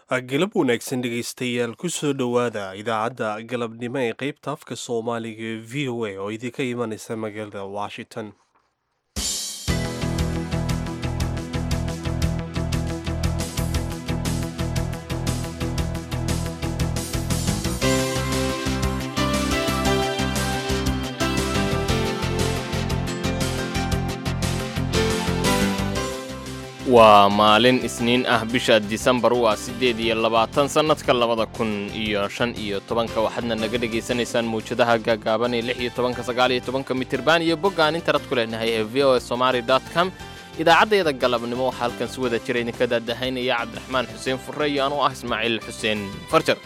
galab wanaagsan dhegaystayaal kusoo dhowaada idaacadda galabnimo ee qeybta afka soomaaliga ee v o a oo idinka imanaysa magaalada washington waa maalin isniin ah bisha disembar waa siddeed iyo labaatan sannadka labada kun iyo shan iyo tobanka waxaadna naga dhegaysanaysaan mawjadaha gaagaaban ee lix iyo tobanka sagaal iyo tobanka mitirban iyo boggaan internet ku leenahay ee v o a somaali dot com idaacaddeeda galabnimo waxaa halkan si wada jira idinka daadahaynaya cabdiraxmaan xuseen furre iyo anuu ah ismaaciil xuseen farjar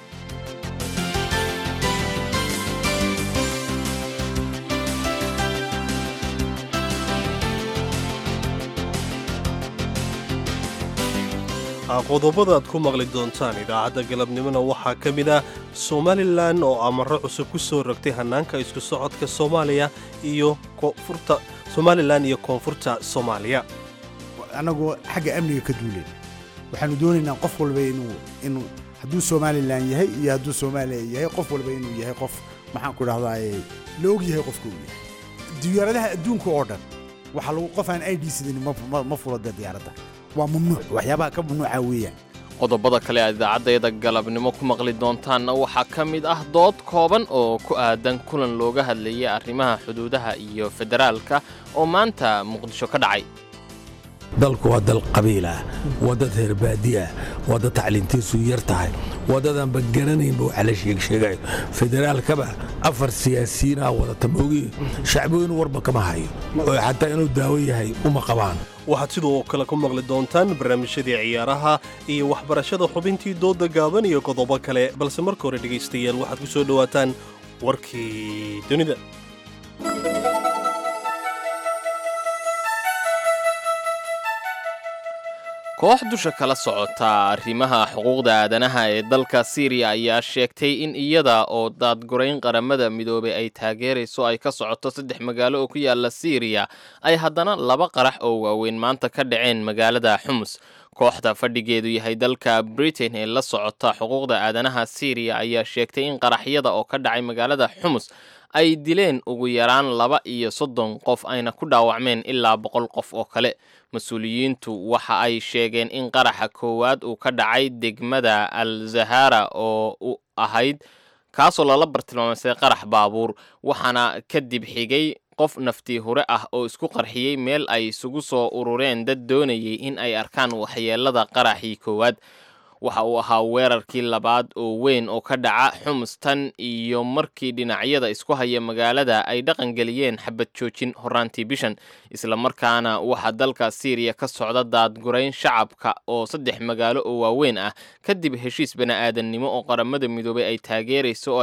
qodobada aad ku maqli doontaan idaacadda galabnimona waxaa ka mid ah somalilan oo amaro cusub ku soo rogtay hannaanka isku socodka soomaaliya iyo koonfurta somalilan iyo koonfurta soomaaliya annagoo xagga amniga ka duuleen waxaanu doonaynaa qof walba inuu inuu hadduu somalilan yahay iyo hadduu soomaaliya yahay qof walba inuu yahay qof maxaan ku dhahdaa la og yahay qofka uu yahay diyaaradaha adduunka oo dhan waxaa lagu qof aan i d sidan ma fula dee diyaaradda waa mamnuuc waxyaabaha ka mamnuuca weeyaan qodobada kale aad idaacaddeeda galabnimo ku maqli doontaanna waxaa ka mid ah dood kooban oo ku aadan kulan looga hadlayay arrimaha xuduudaha iyo federaalka oo maanta muqdisho ka dhacay dalku waa dal qabiilah waa dad reer baadiah waa dad tacliintiisu yar tahay waa dadaanba garanaynba waxa la sheegsheegayo federaalkaba afar siyaasiyiinaa wadata maogi shacbiginu warba kama hayo oo xataa inuu daawo yahay uma qabaan waxaad sidoo kale ku maqli doontaan barnaamijyadii ciyaaraha iyo waxbarashada xubintii dooda gaaban iyo qodobo kale balse marka hore dhegaystayaal waxaad ku soo dhowaataan warkii dunida koox dusha kala socota arrimaha xuquuqda aadanaha ee dalka siiriya ayaa sheegtay in iyada oo daadgurayn qaramada midoobay ay taageerayso ay ka socoto saddex magaalo oo ku yaala siiriya ay haddana laba qarax oo waaweyn maanta ka dhaceen magaalada xumus kooxda fadhigeedu yahay dalka britain ee la socota xuquuqda aadanaha siiriya ayaa sheegtay in qaraxyada oo ka dhacay magaalada xumus ay dileen ugu yaraan laba iyo soddon qof ayna ku dhaawacmeen ilaa boqol qof oo kale mas-uuliyiintu waxa ay sheegeen in qaraxa koowaad uu ka dhacay degmada al zahara oo u ahayd kaasoo lala bartilmaamsay qarax baabuur waxaana kadib xigay qof naftii hure ah oo isku qarxiyey meel ay isugu soo urureen dad doonayay in ay arkaan waxyeelada qaraxii koowaad waxa uu ahaa weerarkii labaad oo weyn oo ka dhaca xumustan iyo markii dhinacyada isku haya magaalada ay dhaqangeliyeen xabad joojin horaantii bishan islamarkaana waxaa dalka siiriya ka socda daadgurayn shacabka oo saddex magaalo oo waaweyn ah kadib heshiis bani-aadannimo oo qaramada midoobay ay taageerayso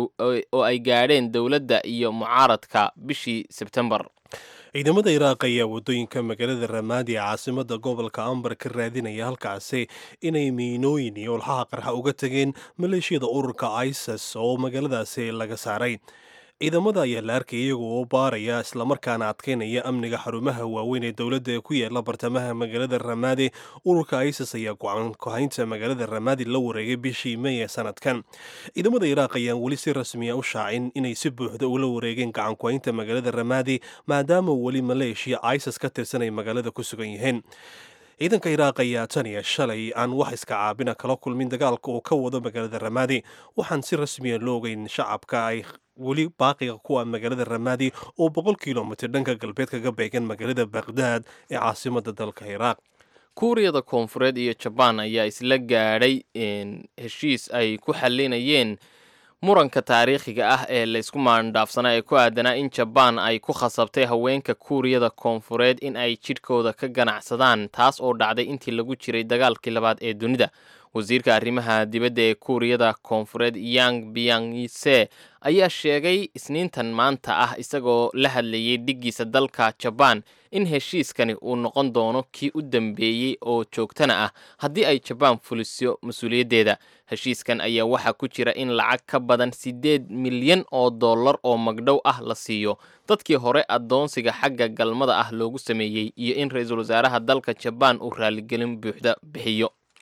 oo ay gaadheen dowladda iyo mucaaradka bishii sebtembar ciidamada iraaq ayaa waddooyinka magaalada ramaadi ee caasimada gobolka ambar ka raadinaya halkaasi inay miinooyin iyo olxaha qarxa uga tageen maleeshiyada ururka isis oo magaaladaasi laga saaray ciidamada ayaa la arkay iyaga oo baaraya islamarkaana adkeynaya amniga xarumaha waaweyn ee dowladda ee ku yaala bartamaha magaalada ramaadi ururka isis ayaa go-aan ku-haynta magaalada ramaadi la wareegay bishii may ee sanadkan ciidamada iraaq ayaan weli si rasmiya u shaacin inay si buuxda ula wareegeen gacan ku-haynta magaalada ramaadi maadaama weli maleeshiya isis ka tirsan ay magaalada ku sugan yihiin ciidanka iraaq ayaa tan iyo shalay aan wax iska caabina kala kulmin dagaalka uu ka wado magaalada ramaadi waxaan si rasmiya loo ogeyn shacabka ay weli baaqiga kuwa magaalada ramaadi oo boqol kilomitir dhanka galbeed kaga beegan magaalada bakhdad ee caasimada dalka iraaq kuuriyada koonfureed iyo jabaan ayaa isla gaadhay heshiis ay ku xalinayeen muranka taariikhiga ah ee laysku maandhaafsanaa ee ku aadanaa in jabaan ay ku khasabtay haweenka kuuriyada koonfureed in ay jidhkooda ka ganacsadaan taas oo dhacday intii lagu jiray dagaalkii labaad ee dunida wasiirka arrimaha dibadda ee kuuriyada koonfureed yang biyanse ayaa sheegay isniintan maanta ah isagoo la hadlayay dhiggiisa dalka jabaan in heshiiskani uu noqon doono kii u dambeeyey oo joogtana ah haddii ay jabaan fuliso mas-uuliyaddeeda heshiiskan ayaa waxaa ku jira in lacag ka badan siddeed milyan oo dollar oo magdhow ah la siiyo dadkii hore addoonsiga xagga galmada ah loogu sameeyey iyo in ra-iisul wasaaraha dalka jabaan uu raaligelin buuxda bixiyo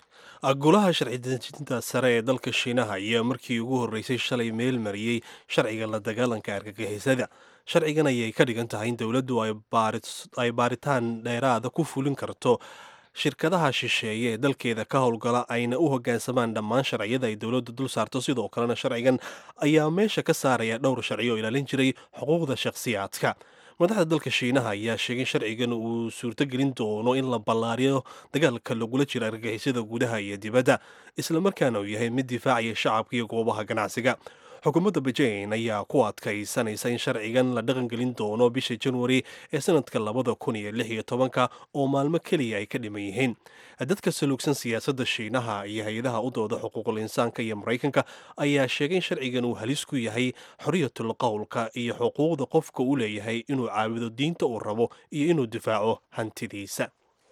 golaha sharci dejinta sare ee dalka shiinaha ayaa markii ugu horreysay shalay meel mariyey sharciga la dagaalanka argagixisada sharcigan ayay ka dhigan tahay in dowladdu ay baaritaan dheeraada ku fulin karto shirkadaha shisheeye ee dalkeeda ka howlgala ayna u hoggaansamaan dhammaan sharciyada ay dowladdu dul saarto sidoo kalena sharcigan ayaa meesha ka saaraya dhowr sharci oo ilaalin jiray xuquuqda shakhsiyaadka madaxda dalka shiinaha ayaa sheegay sharcigan uu suurtogelin doono in la ballaariyo dagaalka lagula jiro argagixisada gudaha iyo dibadda islamarkaana uu yahay mid difaacaya shacabka iyo goobaha ganacsiga xukuumadda bejain ayaa ku adkaysanaysa in sharcigan la dhaqangelin doono bisha januari ee sanadka labada kun iyo lix iyo tobanka oo maalmo keliya ay ka dhiman yihiin dadka saluugsan siyaasadda shiinaha iyo hay-adaha u dooda xuquuqul insaanka iyo maraykanka ayaa sheegay in sharcigan uu halis ku yahay xoriyatul qowlka iyo xuquuqda qofka u leeyahay inuu caawido diinta uu rabo iyo inuu difaaco hantidiisa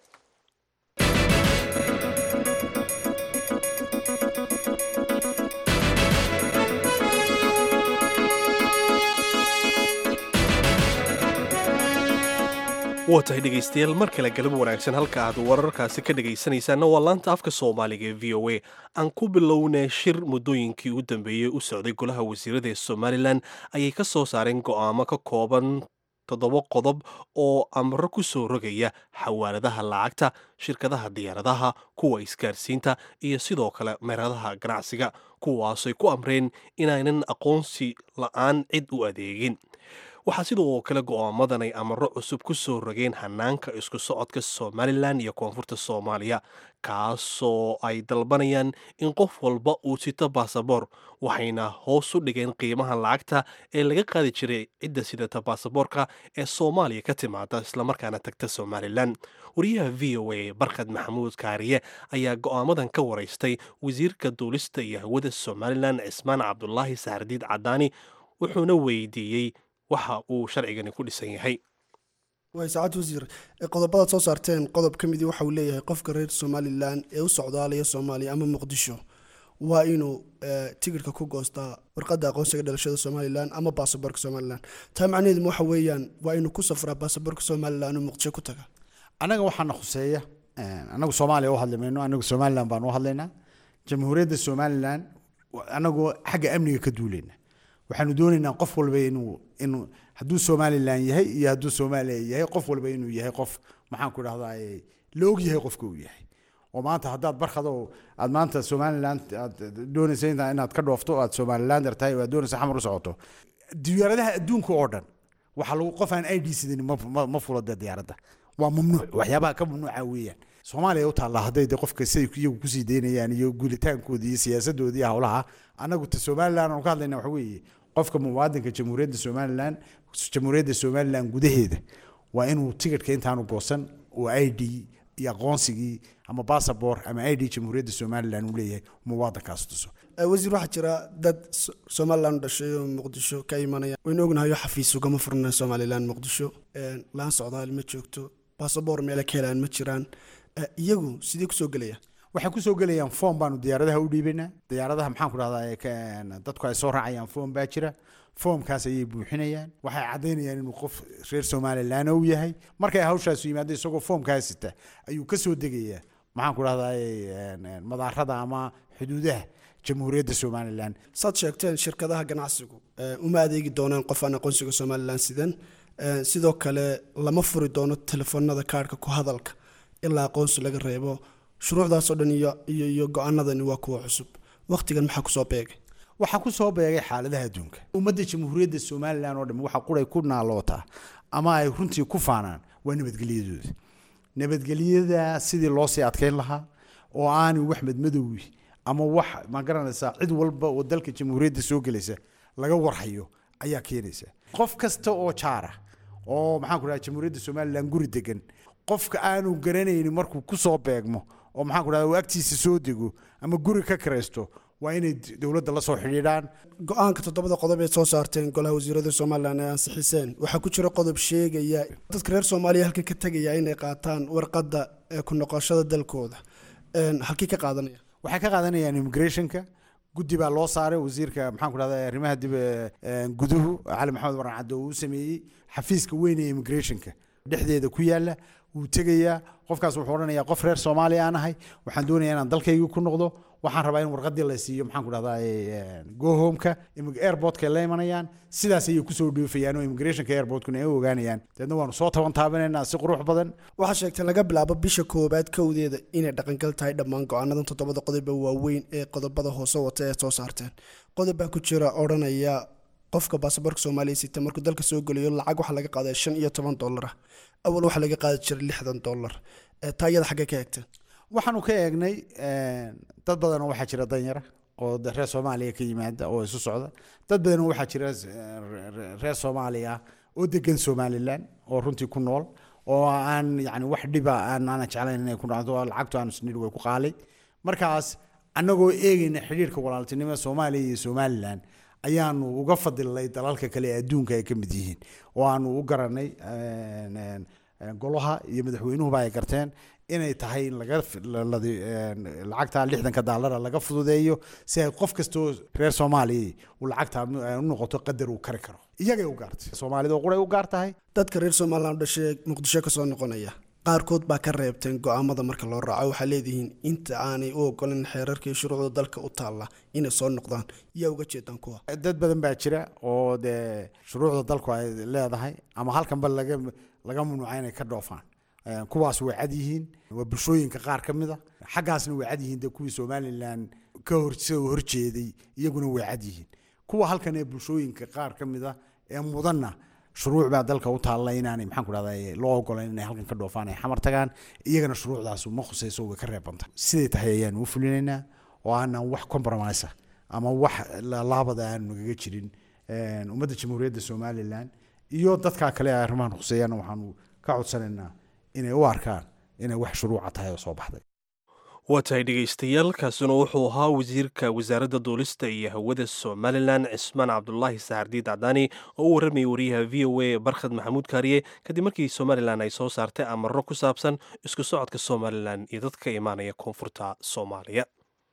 waa tahay dhegaystayaal mar kale galab wanaagsan halka aad wararkaasi ka dhegaysanaysaanna waa laanta afka soomaaliga ee v o a aan ku bilownay shir muddooyinkii u dambeeyey u socday golaha wasiirada ee somalilan ayay ka soo saareen go'aamo ka kooban toddoba qodob oo amro ku soo rogaya xawaaladaha lacagta shirkadaha diyaaradaha kuwa isgaarsiinta iyo sidoo kale meeradaha ganacsiga kuwaasay ku amreen inaynan aqoonsi la-aan cid u adeegin waxaa sidoo kale go'aamadan ay amaro cusub ku soo rogeen hanaanka isku socodka somalilan iyo koonfurta soomaaliya kaasoo ay dalbanayaan in qof walba uu sito baasaboor waxayna hoos u dhigeen qiimaha lacagta ee laga qaadi jiray cidda sidata baasaboorka ee soomaaliya ka timaada islamarkaana tagta somalilan wariyaha v o a barkad maxamuud kaariye ayaa go'aamadan ka waraystay wasiirka duulista iyo hawada somalilan cismaan cabdulaahi sahardiid cadaani wuxuuna weydiiyey waxa uu sharcigani ku dhisan yahay way saacad wasiir qodobadaad soo saarteen qodob ka midii waxa uu leeyahay qofka reer somalilan ee u socdaalaya soomaaliya ama muqdisho waa inuu tigidhka ku goostaa warqadda aqoonsiga dhalashada somalilan ama baasaboorka somalilan taa macnaheedu waxa weeyaan waa inuu ku safraa baasaboorka somalilan oo muqdisho ku taga annaga waxaana khuseeya annagu soomaaliya u hadli mayno annagu somalilan baan u hadlaynaa jamhuuriyadda somalilan annagoo xagga amniga ka duulayna waxaanu doonaynaa qof walba inuu inuu hadduu somalilan yahay iyo hadduu soomaaliya yahay qof walba inuu yahay qof maxaan ku dhahdaa la og yahay qofka uu yahay oo maanta haddaad barkado aad maanta somalilan aad doonaysa inta inaad ka dhoofto aad somalilander tahay oo aad doonaysa xamar u socoto diyaaradaha adduunka oo dhan waxaa lagu qof aan i d sidan ma fulada diyaaradda waa mamnuuc waxyaabaha ka mamnuuca weeyaan soomaaliya u taalla hadday de qofka siday iyagu kusii daynayaan iyo guulitaankoodii iyo siyaasadoodii iyo howlaha annagu ta somalilan aanu ka hadlayna waxa weeye qofka muwaadinka jamhuuriyadda somalilan jamhuuriyadda somalilan gudaheeda waa inuu tigidhka intaanu goosan oo i d iyo aqoonsigii ama bassabor ama i d jamhuuriyadda somalilan uu leeyahay muwaadinkaas tuso wasiir waxaa jira dad somalilan u dhashay oo muqdisho ka imanaya waynu ognahayo xafiis ugama furna somalilan muqdisho laan socdaal ma joogto bassabor meele ka helaan ma jiraan iyagu sidee kusoo gelaya waxay kusoo gelayaan foom baanu diyaaradaha u dhiibaynaa diyaaradaha maxaan ku dhahdaa dadku ay soo raacayaan foom baa jira foomkaas ayay buuxinayaan waxay caddaynayaan inuu qof reer somalilan uu yahay markay hawshaasu yimaado isagoo foomkaa sita ayuu ka soo degayaa maxaan ku dhahdaa madaarada ama xuduudaha jamhuuriyadda somalilan saad sheegteen shirkadaha ganacsigu uma adeegi doonaan qof aan aqoonsiga somalilan sidan sidoo kale lama furi doono telefoonada kaarhka ku hadalka ilaa aqoonsi laga reebo shuruucdaasoo dhan iyo iyo iyo go-aanadani waa kuwa cusub wakhtigan maxaa kusoo beegay waxaa ku soo beegay xaaladaha adduunka ummadda jamhuuriyadda somalilan oo dham waxa quray ku naalootaa ama ay runtii ku faanaan waa nabadgelyadooda nabadgelyada sidii loo sii adkeyn lahaa oo aanu wax madmadowgi ama wax ma garanaysaa cid walba oo dalka jamhuuriyadda soo gelaysa laga warhayo ayaa keenaysa qof kasta oo jaara oo maxaan ku dhaha jamhuuriyadda somalilan guri degan qofka aanu garanaynin markuu ku soo beegmo oo maxaan ku dhahda uu agtiisa soo dego ama guri ka kiraysto waa inay dowladda la soo xidhiidhaan go-aanka toddobada qodob ee soo saarteen golaha wasiirada somalilan ee ansixiseen waxaa ku jira qodob sheegaya dadka reer soomaaliya halkan ka tegaya inay qaataan warqadda ee ku noqoshada dalkooda halkii ka qaadanaya waxay ka qaadanayaan immigrationka guddi baa loo saaray wasiirka maxaan ku dhahda arrimaha dib guduhu cali maxamed waran caddo uu sameeyey xafiiska weyn ee immigrationka dhexdeeda ku yaala wuu tegayaa qofkaas wuxuu odhanayaa qof reer soomaaliya aan ahay waxaan doonayaa inaan dalkaygii ku noqdo waxaan rabaa in warqadii la siiyo maxaan ku dhahdaa gohomeka airportka la imanayaan sidaas ayay kusoo dhoofayaan oo immigrationka airportkuna ay u ogaanayaan deedna waanu soo taban taabanaynaa si qurux badan waxaa sheegtay laga bilaabo bisha koowaad kowdeeda inay dhaqangal tahay dhammaan go-aanadan toddobada qodoba waaweyn ee qodobada hoose wata ee soo saarteen qodob baa ku jira odhanaya qofka baasaboorka soomaaliya sita markuu dalka soo gelayo lacag waxaa laga qaaday shan iyo toban dollar ah awal waxaa laga qaadi jiray lixdan dollar taa iyada xaggee ka eegteen waxaanu ka eegnay dad badanoo waxaa jira danyara oo reer soomaaliya ka yimaada oo isu socda dad badanoo waxaa jira reer soomaaliya oo degan somalilan oo runtii ku nool oo aan yani wax dhiba aan aana jeclayn inay ku dhacdo lacagtu aanu snidh way ku qaalay markaas annagoo eegayna xidhiirka walaaltinimada soomaaliya iyo somalilan ayaanu uga fadilnay dalalka kale ee adduunka ay ka mid yihiin oo aanu u garanay golaha iyo madaxweynuhuba ay garteen inay tahay in laga lacagta lixdanka daalara laga fududeeyo si ay qof kastoo reer soomaaliya uu lacagta u noqoto qadar uu kari karo iyagay u gaartay soomaalida quray u gaar tahay dadka reer somalilan dhashee muqdisho kasoo noqonaya qaarkood baa ka reebteen go-aamada marka loo raaco waxaa leedihiin inta aanay u ogolan xeerarka iyo shuruucda dalka u taalla inay soo noqdaan yaa uga jeedaan kuwa dad badan baa jira oo dee shuruucda dalku ay leedahay ama halkanba laga laga mamnuuca inay ka dhoofaan kuwaas way cad yihiin waa bulshooyinka qaar ka mid a xaggaasna way cad yihiin dee kuwii somalilan ka hor soo horjeeday iyaguna way cad yihiin kuwa halkan ee bulshooyinka qaar ka mid a ee mudanna shuruuc baa dalka u taalla inaanay maxaan ku dhahdaa loo ogolayn inay halkan ka dhoofaan ay xamar tagaan iyagana shuruucdaas ma khusayso way ka reebanta siday tahay ayaanu u fulinaynaa oo aanan wax compromise ama wax laabada aanu nagaga jirin ummadda jamhuuriyadda somalilan iyo dadkaa kale ee arrimahan khuseeyaana waxaanu ka codsanaynaa inay u arkaan inay wax shuruuca tahay oo soo baxday waa tahay dhegaystayaal kaasuna wuxuu ahaa wasiirka wasaaradda duulista iyo hawada somalilan cismaan cabdulaahi saxardiid cadaani oo u warramayay wariyaha v o a barkhad maxamuud kaariye kadib markii somalilan ay soo saartay amaro ku saabsan isku socodka somalilan iyo dadka ka imaanaya koonfurta soomaaliya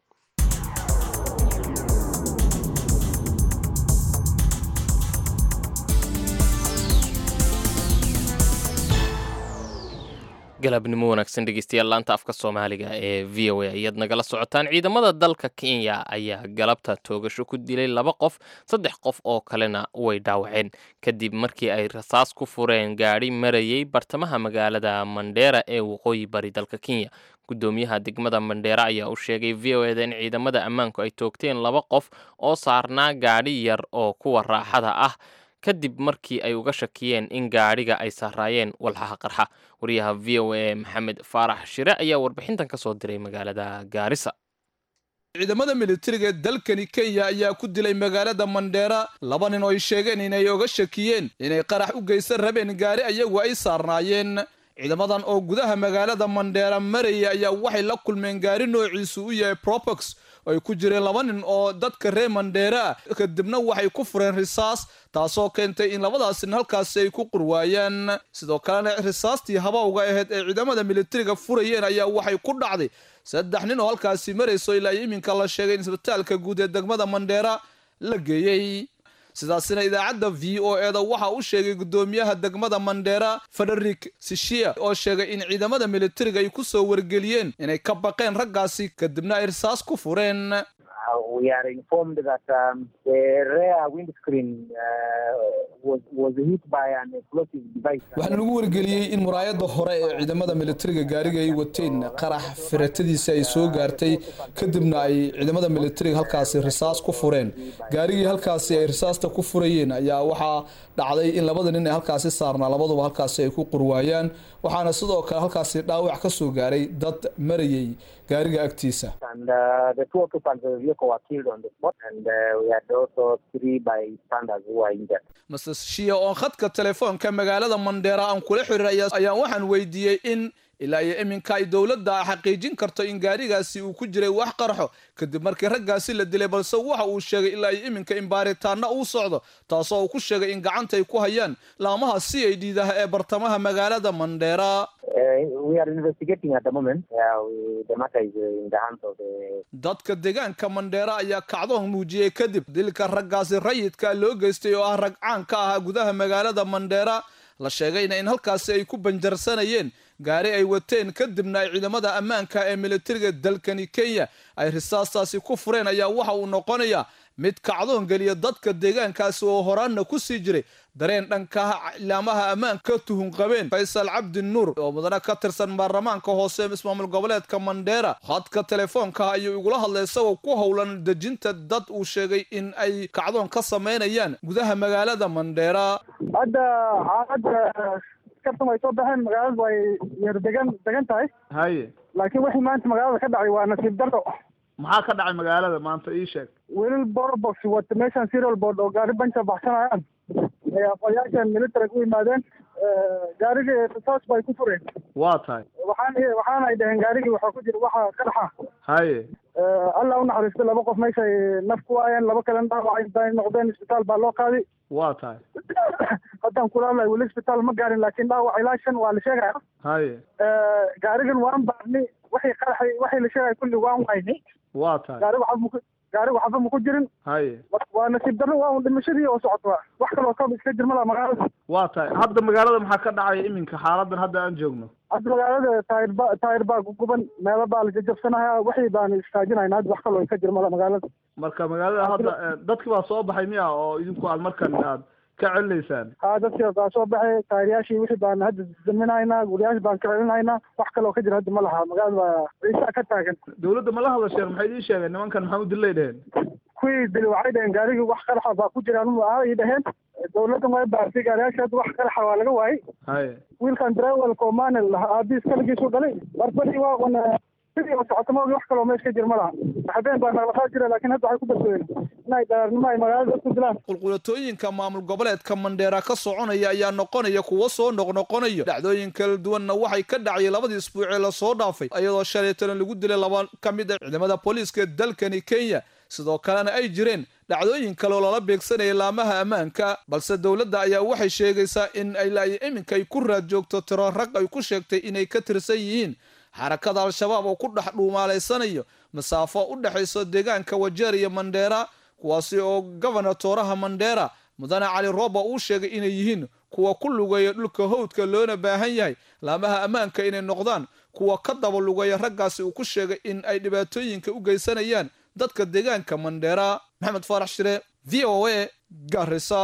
galabnimo wanaagsan dhegeystayaal laanta afka soomaaliga ee v o a ayaad nagala socotaan ciidamada dalka kenya ayaa galabta toogasho ku dilay laba qof saddex qof oo kalena way dhaawaceen kadib markii ay rasaas ku fureen gaadhi marayay bartamaha magaalada mandheera ee waqooyi bari dalka kenya gudoomiyaha degmada mandheera ayaa u sheegay v o eda in ciidamada ammaanku ay toogteen laba qof oo saarnaa gaadhi yar oo kuwa raaxada ah kadib markii ay uga shakiyeen in gaadhiga ay saaraayeen walxaha qarxa wariyaha v o a maxamed faarax shire ayaa warbixintan ka soo diray magaalada gaarisa ciidamada militariga ee dalkani kenya ayaa ku dilay magaalada mandheera laba nin oo ay sheegeen inay oga shakiyeen inay qarax u geysan rabeen gaari ayagu ay saarnaayeen ciidamadan oo gudaha magaalada mandheera maraya ayaa waxay la kulmeen gaari noociisu u yahay probox ay ku jireen laba nin oo dadka reer mandheera kadibna waxay ku fureen risaas taasoo keentay in labadaasnin halkaasi ay ku qurwaayaan sidoo kalena risaastii habawga ahayd ee ciidamada militariga furayeen ayaa waxay ku dhacday saddex nin oo halkaasi marayso ilaa iminka la sheegay in isbitaalka guud ee degmada mandheera la geeyey sidaasina idaacadda v o eda waxaa u sheegay gudoomiyaha degmada mandheera federik sishia oo sheegay in ciidamada militariga ay ku soo wargeliyeen inay ka baqeen raggaasi kadibna ay risaas ku fureen waxaana lagu wargeliyey in muraayada hore ee ciidamada militariga gaariga ay wateen qarax firatadiisa ay soo gaartay kadibna ay ciidamada militariga halkaasi risaas ku fureen gaarigii halkaasi ay risaasta ku furayeen ayaa waxaa dhacday in labada nin ee halkaasi saarnaa labaduba halkaasi ay ku qurwaayaan waxaana sidoo kale halkaasi dhaawac ka soo gaaray dad marayay gaariga agtiisa master shia oo khadka telefoonka magaalada mandheera aan kula xiriir ayaan waxaan weydiiyey in ilaa iyo iminka ay dowladda xaqiijin karto in gaarigaasi uu ku jiray wax qarxo kadib markii raggaasi la dilay balse waxa uu sheegay ilaa iyo iminka in baaritaana uu socdo taasoo uu ku sheegay in gacanta ay ku hayaan laamaha c i d dah ee bartamaha magaalada mandheera dadka deegaanka mandheera ayaa kacdoon muujiyey kadib dilka raggaasi rayidka loo geystay oo ah rag caan ka ahaa gudaha magaalada mandheera la sheegayna in halkaasi ay ku banjarsanayeen gaari ay wateen kadibna ay ciidamada ammaanka ee militariga dalkani kenya ay risaastaasi ku fureen ayaa waxa uu noqonayaa mid kacdoon geliya dadka deegaankaasi oo horaanna ku sii jiray dareen dhanka ilaamaha ammaanka tuhun qabeen faysal cabdi nuur oo mudane ka tirsan baarlamaanka hoose ismaamul goboleedka mandheera khadka telefoonka ayuu igula hadlay isagoo ku howlan dejinta dad uu sheegay in ay kacdoon ka samaynayaan gudaha magaalada mandheera hadda xaalada kartan way soo baxeen magaaladu way yar degan degan tahay haye laakiin wixii maanta magaalada ka dhacay waa nasiib darro maxaa ka dhacay magaalada maanta ii sheeg wiilal borbox wata meeshan serial board oo gaari banka baxsanayaan ay aqoonyaashan militariga u yimaadeen gaarigii risaas bay ku fureen waa tahay waxaan waxaana ay dhaheen gaarigii waxaa ku jira waxa qaraxa haye allah u naxariisto laba qof meeshay naf ku waayeen laba kalena dhaawacay noqdeen isbitaal baa loo qaaday waa tahay haddaan kula hadlay weli isbitaal ma gaarin laakiin dhaawac ilaa shan waa la sheegaya haye gaarigan waan baarni waxay qaraxay waxay la sheegaya kulli waan wayni waa tahay gaarigu waxba maku gaarigu waxba maku jirin haye waa nasiib darro waa un dhimashadii oo socota wax kaloo ka iska jirmada magaalada waa tahay hadda magaalada maxaa ka dhacaya iminka xaaladan hadda aan joogno hadda magaalada taayir ba taayir baa guguban meelo baa la jajabsanaya wixii baan istaajinayna hadda wax kaloo ka jirmada magaalada marka magaalada hadda dadki baa soo baxay miya oo idinku aad markan aad ka celinaysaan ha dadkii baa soo baxay taayiryaashii wixii baan hadda daminaynaa guriyaashi baan ka celinaynaa wax kaloo ka jira hadda ma laha magaalada baa ciisa ka taagan dawladda ma la hadasheen maxay idiin sheegeen nimankan maxaa u dilay dheheen kuwii dili waxay dhaheen gaarigii wax qaraxa baa ku jiraan ay dhaheen dawladdan way baartay gaariyaasha hadda wax qaraxa waa laga waayey haye wiilkan drewelka oo maanel aabiis kaligiisu dhalay barbadii waa un sidii oo socota maogi wax kaloo meesha ka jir ma laha habeen baa naqlaqaa jira laakiin hadda waxay ku badbadeen inay dhaarnimo ay magaalada ku dilaan qulqulatooyinka maamul goboleedka mandheera ka soconaya ayaa noqonaya kuwo soo noqnoqonayo dhacdooyin kala duwanna waxay ka dhacayay labadii isbuucee lasoo dhaafay iyadoo shalaytana lagu dilay laba ka mid a ciidamada booliiska dalkani kenya sidoo kalena ay jireen dhacdooyin kale oo lala beegsanaya laamaha ammaanka balse dowladda ayaa waxay sheegaysaa in ay iminka ay ku raad joogto tiro rag ay ku sheegtay inay ka tirsan yihiin xarakada al-shabaab oo ku dhex dhuumaalaysanayo masaafo u dhexayso deegaanka wajeer iyo mandheera kuwaasi oo gobernatoraha mandheera mudane cali rooba uu sheegay inay yihiin kuwa ku lugeeya dhulka howdka loona baahan yahay laamaha ammaanka inay noqdaan kuwa ka daba lugeeya raggaasi uu ku sheegay in ay dhibaatooyinka u geysanayaan dadka deegaanka mandheera maxamed faarax shire v o a garisa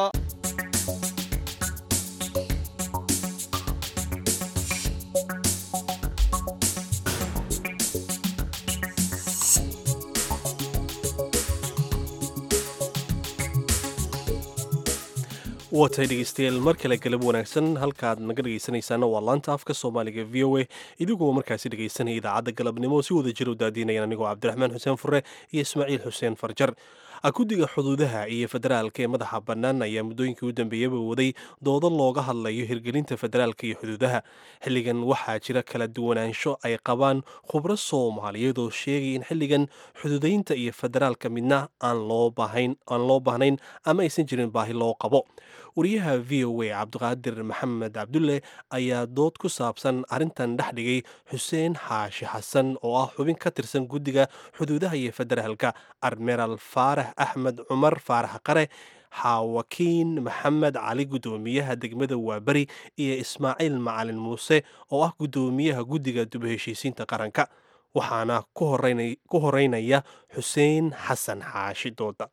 waatay dhegeystayaal mar kale galab wanaagsan halkaad naga dhegeysanaysaana waa laanta afka soomaaliga v o a idigoo markaasi dhegeysanaya idaacadda galabnimo si wada jir u daadiinayaan anigoo cabdiraxmaan xuseen fure iyo ismaaciil xuseen farjar guddiga xuduudaha iyo federaalka ee madaxa bannaan ayaa muddooyinkii u dambeeyaba waday doodo looga hadlayo hirgelinta federaalka iyo xuduudaha xilligan waxaa jira kala duwanaansho ay qabaan khubro soomaaliyeed oo sheegay in xilligan xuduudaynta iyo federaalka midna aan loo baahnayn ama aysan jirin baahi loo qabo wariyaha v o a cabdiqaadir maxamed cabdulle ayaa dood ku saabsan arrintan dhex dhigay xuseen xaashi xasan oo ah xubin ka tirsan guddiga xuduudaha iyo federaalka admiral faarax axmed cumar faarax qare xaawakiin maxamed cali guddoomiyaha degmada waaberi iyo ismaaciil macalin muuse oo ah guddoomiyaha guddiga duba heshiisiinta qaranka waxaana ku horeynaya xuseen xasan xaashi dooda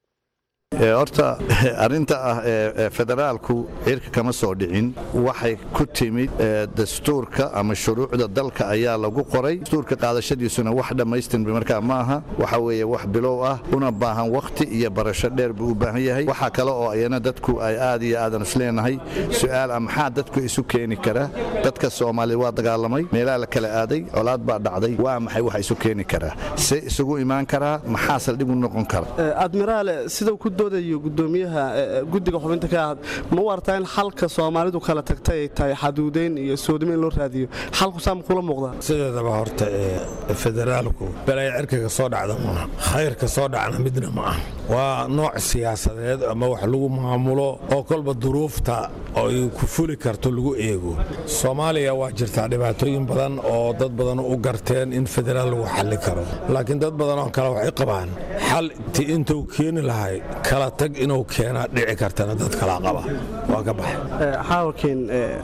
horta arrinta ah ee federaalku cirka kama soo dhicin waxay ku timid dastuurka ama shuruucda dalka ayaa lagu qoray dastuurka qaadashadiisuna wax dhammaystirma markaa ma aha waxa weeye wax bilow ah una baahan wakhti iyo barasho dheer buu u baahan yahay waxaa kale oo ayana dadku ay aad iyo aadan isleenahay su'aal ah maxaa dadku isu keeni kara dadka soomaaliya waa dagaalamay meelaha la kala aaday colaad baa dhacday waa maxay waxa isu keeni karaa se isugu imaan karaa maxaa saldhig u noqon kara admiraale sidau ku doodayo gudoomiyaha guddiga xubinta ka ahad ma wartaa in xalka soomaalidu kala tagtay ay tahay xaduudeyn iyo soodimo in loo raadiyo xalku saama kula muuqdaa sideedaba horta ee federaalku balaya cirkaga soo dhacda maaha khayrka soo dhacna midna ma ah waa nooc siyaasadeed ama wax lagu maamulo oo kolba duruufta ay ku fuli karto lagu eego soomaaliya waa jirtaa dhibaatooyin badan oo dad badan u garteen in federaal lagu xalli karo laakiin dad badan oo kale waxay qabaan xal ti intuu keeni lahay kala tag inuu keenaa dhici kartana dad kalaa qaba waa ka baxay xaawalkiin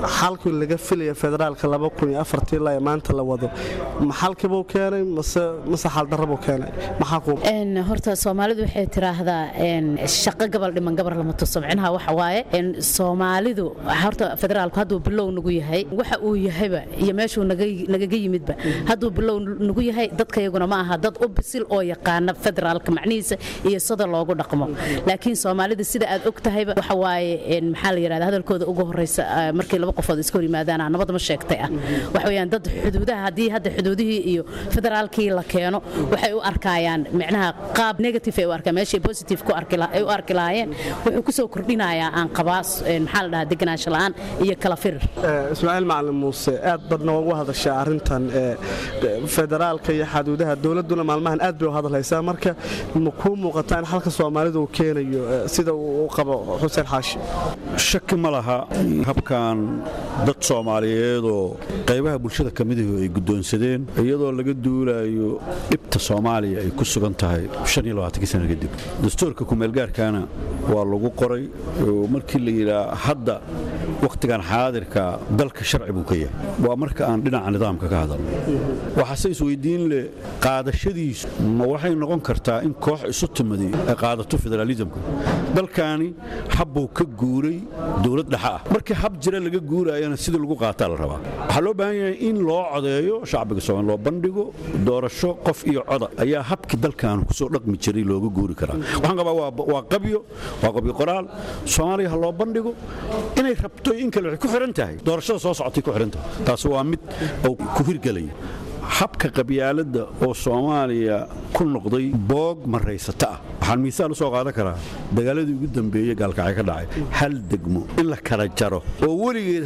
xalkii laga filaya federaalka ilaa maanta la wado ma xalkibuu keenay mase xaldarabuu keenay maxaa horta soomaalidu waxay tiraahdaa shaqo gabal dhiman gabar lama tuso micnaha waxa waaye soomaalidu horta federaalku hadduu bilow nagu yahay waxa uu yahayba iyo meeshuu nagaga yimidba hadduu bilow nagu yahay dadkayaguna ma aha dad u bisil oo yaqaana federaalka macnihiisa iyo sida loogu dhaqmo laakiin soomaalida sida aad og tahayba waxa waaye maxaa la yidhahda hadalkooda ugu horreysa markii laba qofood iska hor yimaadaan nabadma sheegtay ah waxa weeyaan dad xuduudaha haddii hadda xuduudihii iyo federaalkii la keeno waxay u arkayaan micnaha qaab negative ay u arkaan meeshay positive ku ay u arki lahaayeen wuxuu ku soo kordhinayaa aan qabaa maxaa la dhahaa deganaansho la'aan iyo kala firir ismaaciil macalin muuse aad badna ugu hadashaa arrintan federaalka iyo xaduudaha dowladduna maalmahan aad bay u hadalhaysaa marka ma kuu muuqataa in xalka soomaalidu uu keenayo sida uu qabo xuseen xaashi shaki ma laha habkan dad soomaaliyeedoo qaybaha bulshada ka midahu ay guddoonsadeen iyadoo laga duulayo dhibta soomaaliya ay ku sugan tahay sana kadib dastuurka kumeelgaarkaana waa lagu qoray markii la yidhaa hadda wakhtigan xaadirka dalka sharci buu ka yahay waa marka aan dhinaca nidaamka ka hadalno waxaase isweydiin leh qaadashadiisu ma waxay noqon kartaa in koox isu timadi ay qaadato federaalisamka dalkaani habbuu ka guuray dowlad dhexe ah markii hab jira laga guurayana sidii lagu qaataa la rabaa waxaa loo baahan yahay in loo codeeyo shacbiga soomaali loo bandhigo doorasho qof iyo coda ayaa habkii dalkan kusoo dhaqmi jiray looga guuri karaa waxaan qabaa waa qabyo waa qabyo qoraal soomaaliya ha loo bandhigo inay rabto in kale waxay ku xihan tahay doorashada soo socotay ku xihan tahay taasi waa mid uu ku hirgelaya habka qabyaaladda oo soomaaliya ku noqday boog maraysata ah waxaan miisaal u soo qaadan karaa dagaaladii ugu dambeeyey gaalkacay ka dhacay hal degmo in la kala jaro oo weligeed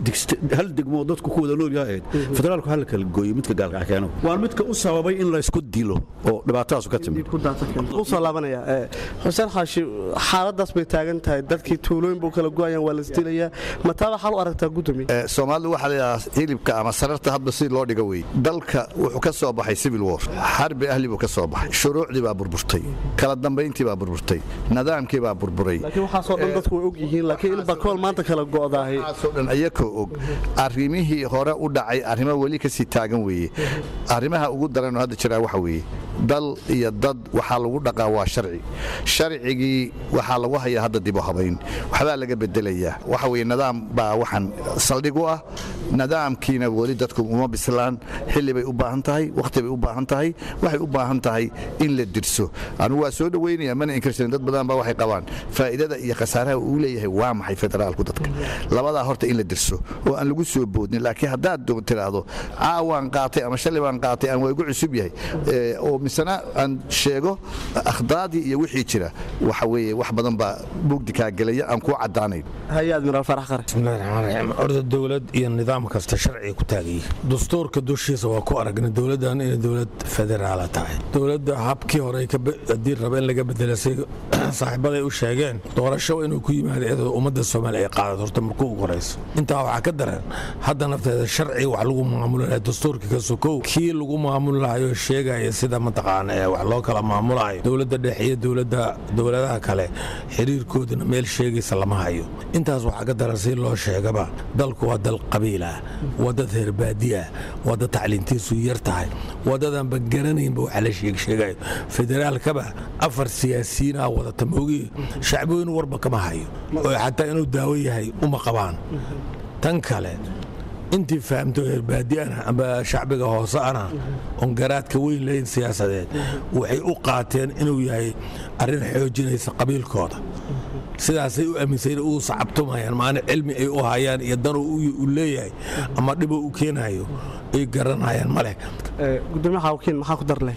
hal degmo dadku ku wada nool yahayd federaalku hal kala gooyo midka gaalkacay keeno waa midka u sababay in laysku dilo oo dhibaatadaasu ka timid usoo laabanaya xuseen xaashi xaaladaas bay taagan tahay dadkii tuulooyin buu kala go'ayaan waa laisdilayaa mataaba xal u aragtaa gudoomiye soomaalidu waxaa layidhahaa hilibka ama sararta hadba si loo dhigo wey dalka wuxuu ka soo baxay civil war xarbi ahli buu ka soo baxay shuruucdii baa burburtay kala dambayntii baa burburtay nidaamkii baa burburay laakiin waxaasoo dhan dadku way og yihiin laakiin in bakool maanta kala go'daahay waxaasoo dhan ayakoo og arrimihii hore u dhacay arrimo weli ka sii taagan weeye arrimaha ugu daranoo hadda jiraa waxa weeye dal iyo dad waxaa lagu dhaqaa waa sharci sharcigii waxaa lagu hayaa hadda dib u habayn waxbaa laga bedelayaa waxa weye nidaam baa waxaan saldhig u ah nidaamkiina weli dadku uma bislaan xilli bay u baahan tahay wakhti bay u baahan tahay waxay u baahan tahay in la dirso anugu waa soo dhoweynaya mana inkarsanin dad badan baa waxay qabaan faa'iidada iyo khasaaraha uu leeyahay waa maxay federaalku dadka labadaa horta in la dirso oo aan lagu soo boodnin laakiin haddaad tiraahdo caawaan qaatay ama shalay baan qaatay aan waa igu cusub yahay oo misena aan sheego akhdaadii iyo wixii jira waxa weeye wax badan baa mugdi kaa gelaya aan kuu caddaanayn hay-ad miraal farax qare bismillahi raxmaan raxiim orda dowlad iyo nidaam kasta sharciga ku taagayay dastuurka dushiisa waa ku aragnay dowladdan inay dowlad federaala tahay dowladda habkii hore haddii raba in laga bedela say saaxiibaday u sheegeen doorasho inuu ku yimaado iyadoo ummadda soomaaliya ay qaadato horta markuu ugu horayso intaa waxaa ka daran hadda nafteeda sharci wax lagu maamulaya dastuurka ka sokow kii lagu maamulayo sheegaya sida mataqaana ee wax loo kala maamulayo dowladda dhexe iyo dowladda dowladaha kale xiriirkoodana meel sheegaysa lama hayo intaas waxaa ka daran si loo sheegaba dalku waa dal qabiil ah waa dad reerbaadiah waa dad tacliintiisu yar tahay waa dadaanba garanaynba waxa la sheegsheegayo federaalkaba afar siyaasiyiin ah wadata moogi shacbooyin warba kama hayo oo xataa inuu daawo yahay uma qabaan tan kale intii fahamto reerbaadiana amba shacbiga hoose ana oon garaadka weyn lahayn siyaasadeed waxay u qaateen inuu yahay arrin xoojinaysa qabiilkooda sidaasay u aaminsan u sacabtumayaan maana cilmi ay u hayaan iyo dan u leeyahay ama dhibo u keenayo ay garanayaan ma leh gudoomiyaha wakiil maxaa ku dar leh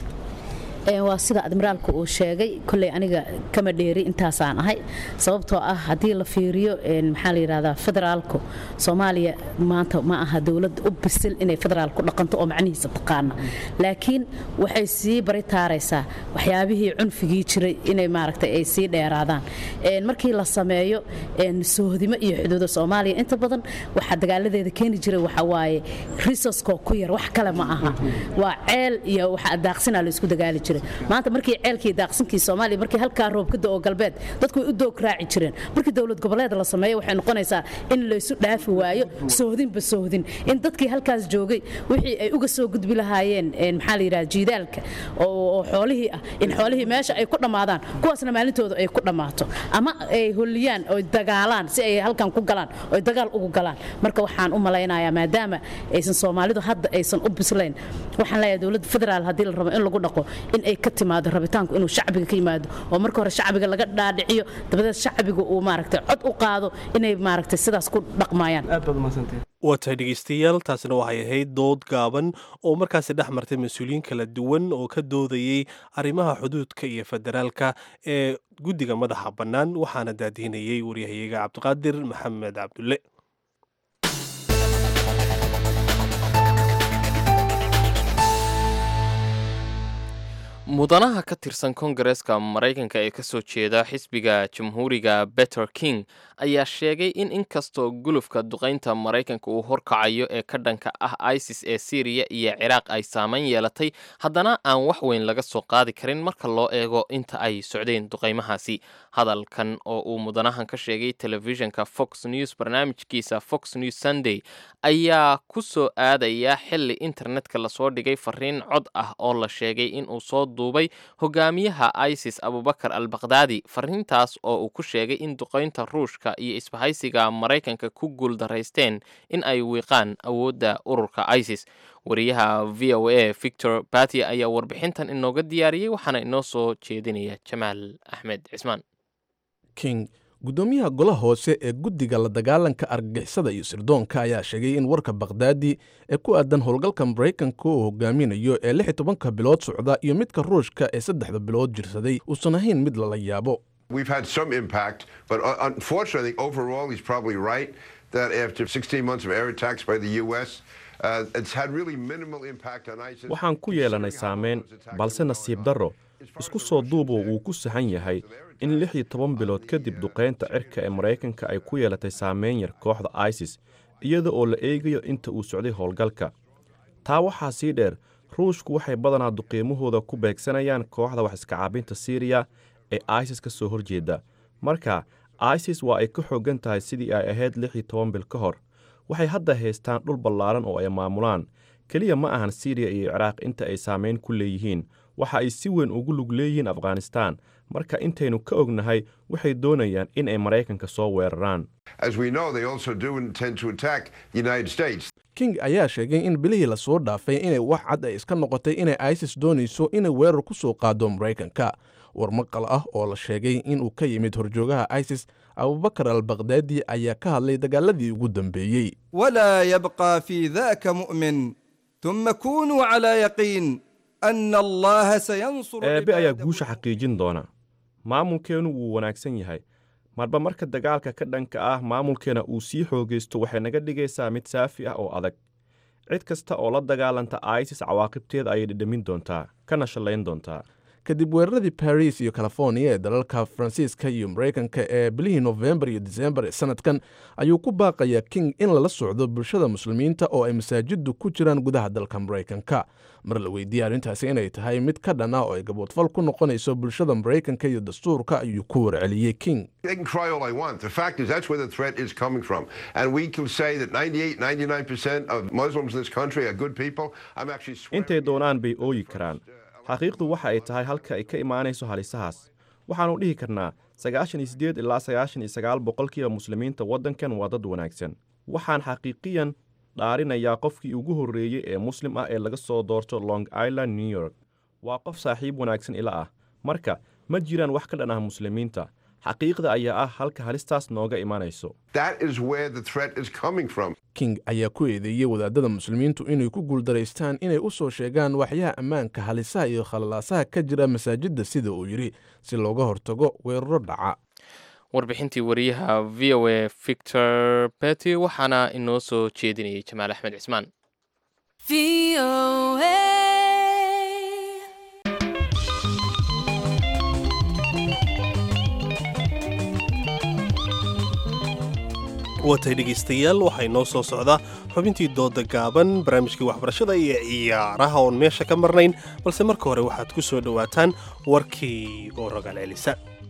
waa sida admiraalku uu sheegay koley aniga kama dheeri intaasaan ahay sababtoo ah haddii la fiiriyo maxaa la yidhahdaa federaalku soomaaliya maanta ma aha dowlad u bisil inay federaal ku dhaqanto oo macnihiisa taqaana laakiin waxay sii bari taaraysaa waxyaabihii cunfigii jiray inay maaragtay ay sii dheeraadaan markii la sameeyo sohdimo iyo xuduuda soomaaliya inta badan waxaa dagaaladeeda keeni jiray waxa waaye risoskoo ku yar wax kale ma aha waa ceel iyo waxa daaqsinaa la isku dagaali jiray jiray maanta markii ceelkii daaqsinkii soomaaliya markii halkaa roob ka da'o galbeed dadku way u doog raaci jireen markii dowlad goboleed la sameeyo waxay noqonaysaa in laysu dhaafi waayo sohdinba sohdin in dadkii halkaas joogay wixii ay uga soo gudbi lahaayeen maxaa la yidhaha jiidaalka oo xoolihii ah in xoolihii meesha ay ku dhammaadaan kuwaasna maalintooda ay ku dhammaato ama ay holliyaan oo dagaalaan si ay halkan ku galaan oo dagaal ugu galaan marka waxaan u malaynayaa maadaama aysan soomaalidu hadda aysan u bislayn waxaan leeyahay dowladda federaal haddii la rabo in lagu dhaqo in ay ka timaado rabitaanku inuu shacbiga ka yimaado oo marka hore shacbiga laga dhaadhiciyo dabadeed shacbiga uu maaragtay cod u qaado inay maaragtay sidaas ku dhaqmayaan waa tahay dhegeystayaal taasina waxay ahayd dood gaaban oo markaasi dhex martay mas-uuliyiin kala duwan oo ka doodayey arrimaha xuduudka iyo federaalka ee guddiga madaxa bannaan waxaana daadihinayey waryahayaga cabdiqaadir maxamed cabdulle mudanaha ka tirsan kongareeska maraykanka ee kasoo jeeda xisbiga jamhuuriga better king ayaa sheegay in inkastoo gulufka duqaynta maraykanka uu horkacayo ee ka dhanka ah isis ee syriya iyo ciraaq ay saameyn yeelatay haddana aan wax weyn laga soo qaadi karin marka loo eego inta ay socdeen duqaymahaasi hadalkan oo uu mudanahan ka sheegay telefishinka fox news barnaamijkiisa fox news sunday ayaa ku soo aadaya xili internetka lasoo dhigay fariin cod ah oo la sheegay inuu soo duubay hogaamiyaha isis abubakar al bakhdadi fariintaas oo uu ku sheegay in duqaynta ruushka iyo isbahaysiga maraykanka ku guuldaraysteen in ay wiiqaan awoodda ururka isis wariyaha v o a victor batia ayaa warbixintan inooga diyaariyey waxaana inoo soo jeedinaya jamaal axmed cismaan king guddoomiyaha golaha hoose ee guddiga la dagaalanka argagixisada iyo sirdoonka ayaa sheegay in warka bakhdaadi ee ku aadan howlgalka maraykanka uu hogaaminayo ee lix iyo tobanka bilood socda iyo midka ruushka ee saddexda bilood jirsaday uusan ahayn mid lala yaabo We've had some impact, but uh, unfortunately, overall, he's probably right that after 16 months of air attacks by the U.S., uh, it's had really minimal impact on ISIS. waxaan ku yeelanay saameyn balse nasiib darro isku soo duuboo wuu ku sahan yahay in lix iyo toban bilood kadib duqaynta cirka ee maraykanka ay ku yeelatay saameyn yar kooxda isis iyada oo la eegayo inta uu socday howlgalka taa waxaa sii dheer ruushku waxay badanaa duqiimahooda ku beegsanayaan kooxda wax iska caabinta siiriya ee isis ka soo horjeeda marka isis waa ay ka xooggan tahay sidii ay ahayd lix iyo toban bil ka hor waxay hadda haystaan dhul ballaaran oo ay maamulaan keliya ma ahan siiriya iyo ciraaq inta ay saameyn ku leeyihiin waxa ay si weyn ugu lug leeyihiin afghanistaan marka intaynu ka ognahay waxay doonayaan in ay maraykanka soo weeraraan As we know, they also do intend to attack the United States. king ayaa sheegay in bilihii lasoo dhaafay inay wax cad ay iska noqotay inay isis doonayso inay weerar ku soo qaado maraykanka war maqal ah oo la sheegay inuu ka yimid horjoogaha isis abubakar al bakhdadi ayaa ka hadlay dagaaladii ugu dambeeyey ولا يبقى في ذاك مؤمن ثم كونوا على يقين أن الله سينصر eebbe ayaa guusha xaqiijin doona maamulkeennu wuu wanaagsan yahay marba marka dagaalka ka dhanka ah maamulkeena uu sii xoogaysto waxay naga dhigaysaa mid saafi ah oo adag cid kasta oo la dagaalanta isis cawaaqibteeda ayay dhedhamin doontaa kana shallayn doontaa kadib weeraradii baris iyo californiya ee dalalka faransiiska iyo maraykanka ee bilihii nofembar iyo disembar ee sanadkan ayuu ku baaqayaa king in lala socdo bulshada muslimiinta oo ay masaajiddu ku jiraan gudaha dalka maraykanka mar la weydiiyey arrintaasi inay tahay mid ka dhan ah oo ay gaboodfal ku noqonayso bulshada maraykanka iyo dastuurka ayuu ku warceliyey king They can cry all I want. The fact is, that's where the threat is coming from. And we can say that 98, 99% of Muslims in this country are good people. I'm actually swearing. intay doonaan bay ooyi karaan xaqiiqdu waxa ay tahay halka ay ka imaanayso halisahaas waxaannu dhihi karnaa sagaashan iyo siddeed ilaa sagaashan iyo sagaal boqolkiiba muslimiinta waddankan waa dad wanaagsan waxaan xaqiiqiyan dhaarinayaa qofkii ugu horreeyey ee muslim ah ee laga soo doorto long island new york waa qof saaxiib wanaagsan ila ah marka ma jiraan wax ka dhan ah muslimiinta xaqiiqda ayaa ah halka halistaas nooga imanayso That is where the threat is coming from. king ayaa ku eedeeyey wadaadada muslimiintu inay ku guuldaraystaan inay u soo sheegaan waxyaha ammaanka halisaha iyo khalalaasaha ka jira masaajidda sida uu yidhi si looga hortago weeraro dhaca warbixintii wariyaha v o a victor bety waxaana inoo soo jeedinayay jamaal axmed cismaan watay dhegaystayaal waxay noo soo socdaa xubintii dooda gaaban barnaamijkii waxbarashada iyo ciyaaraha oon meesha ka marnayn balse marka hore waxaad ku soo dhowaataan warkii oo rogaal celisa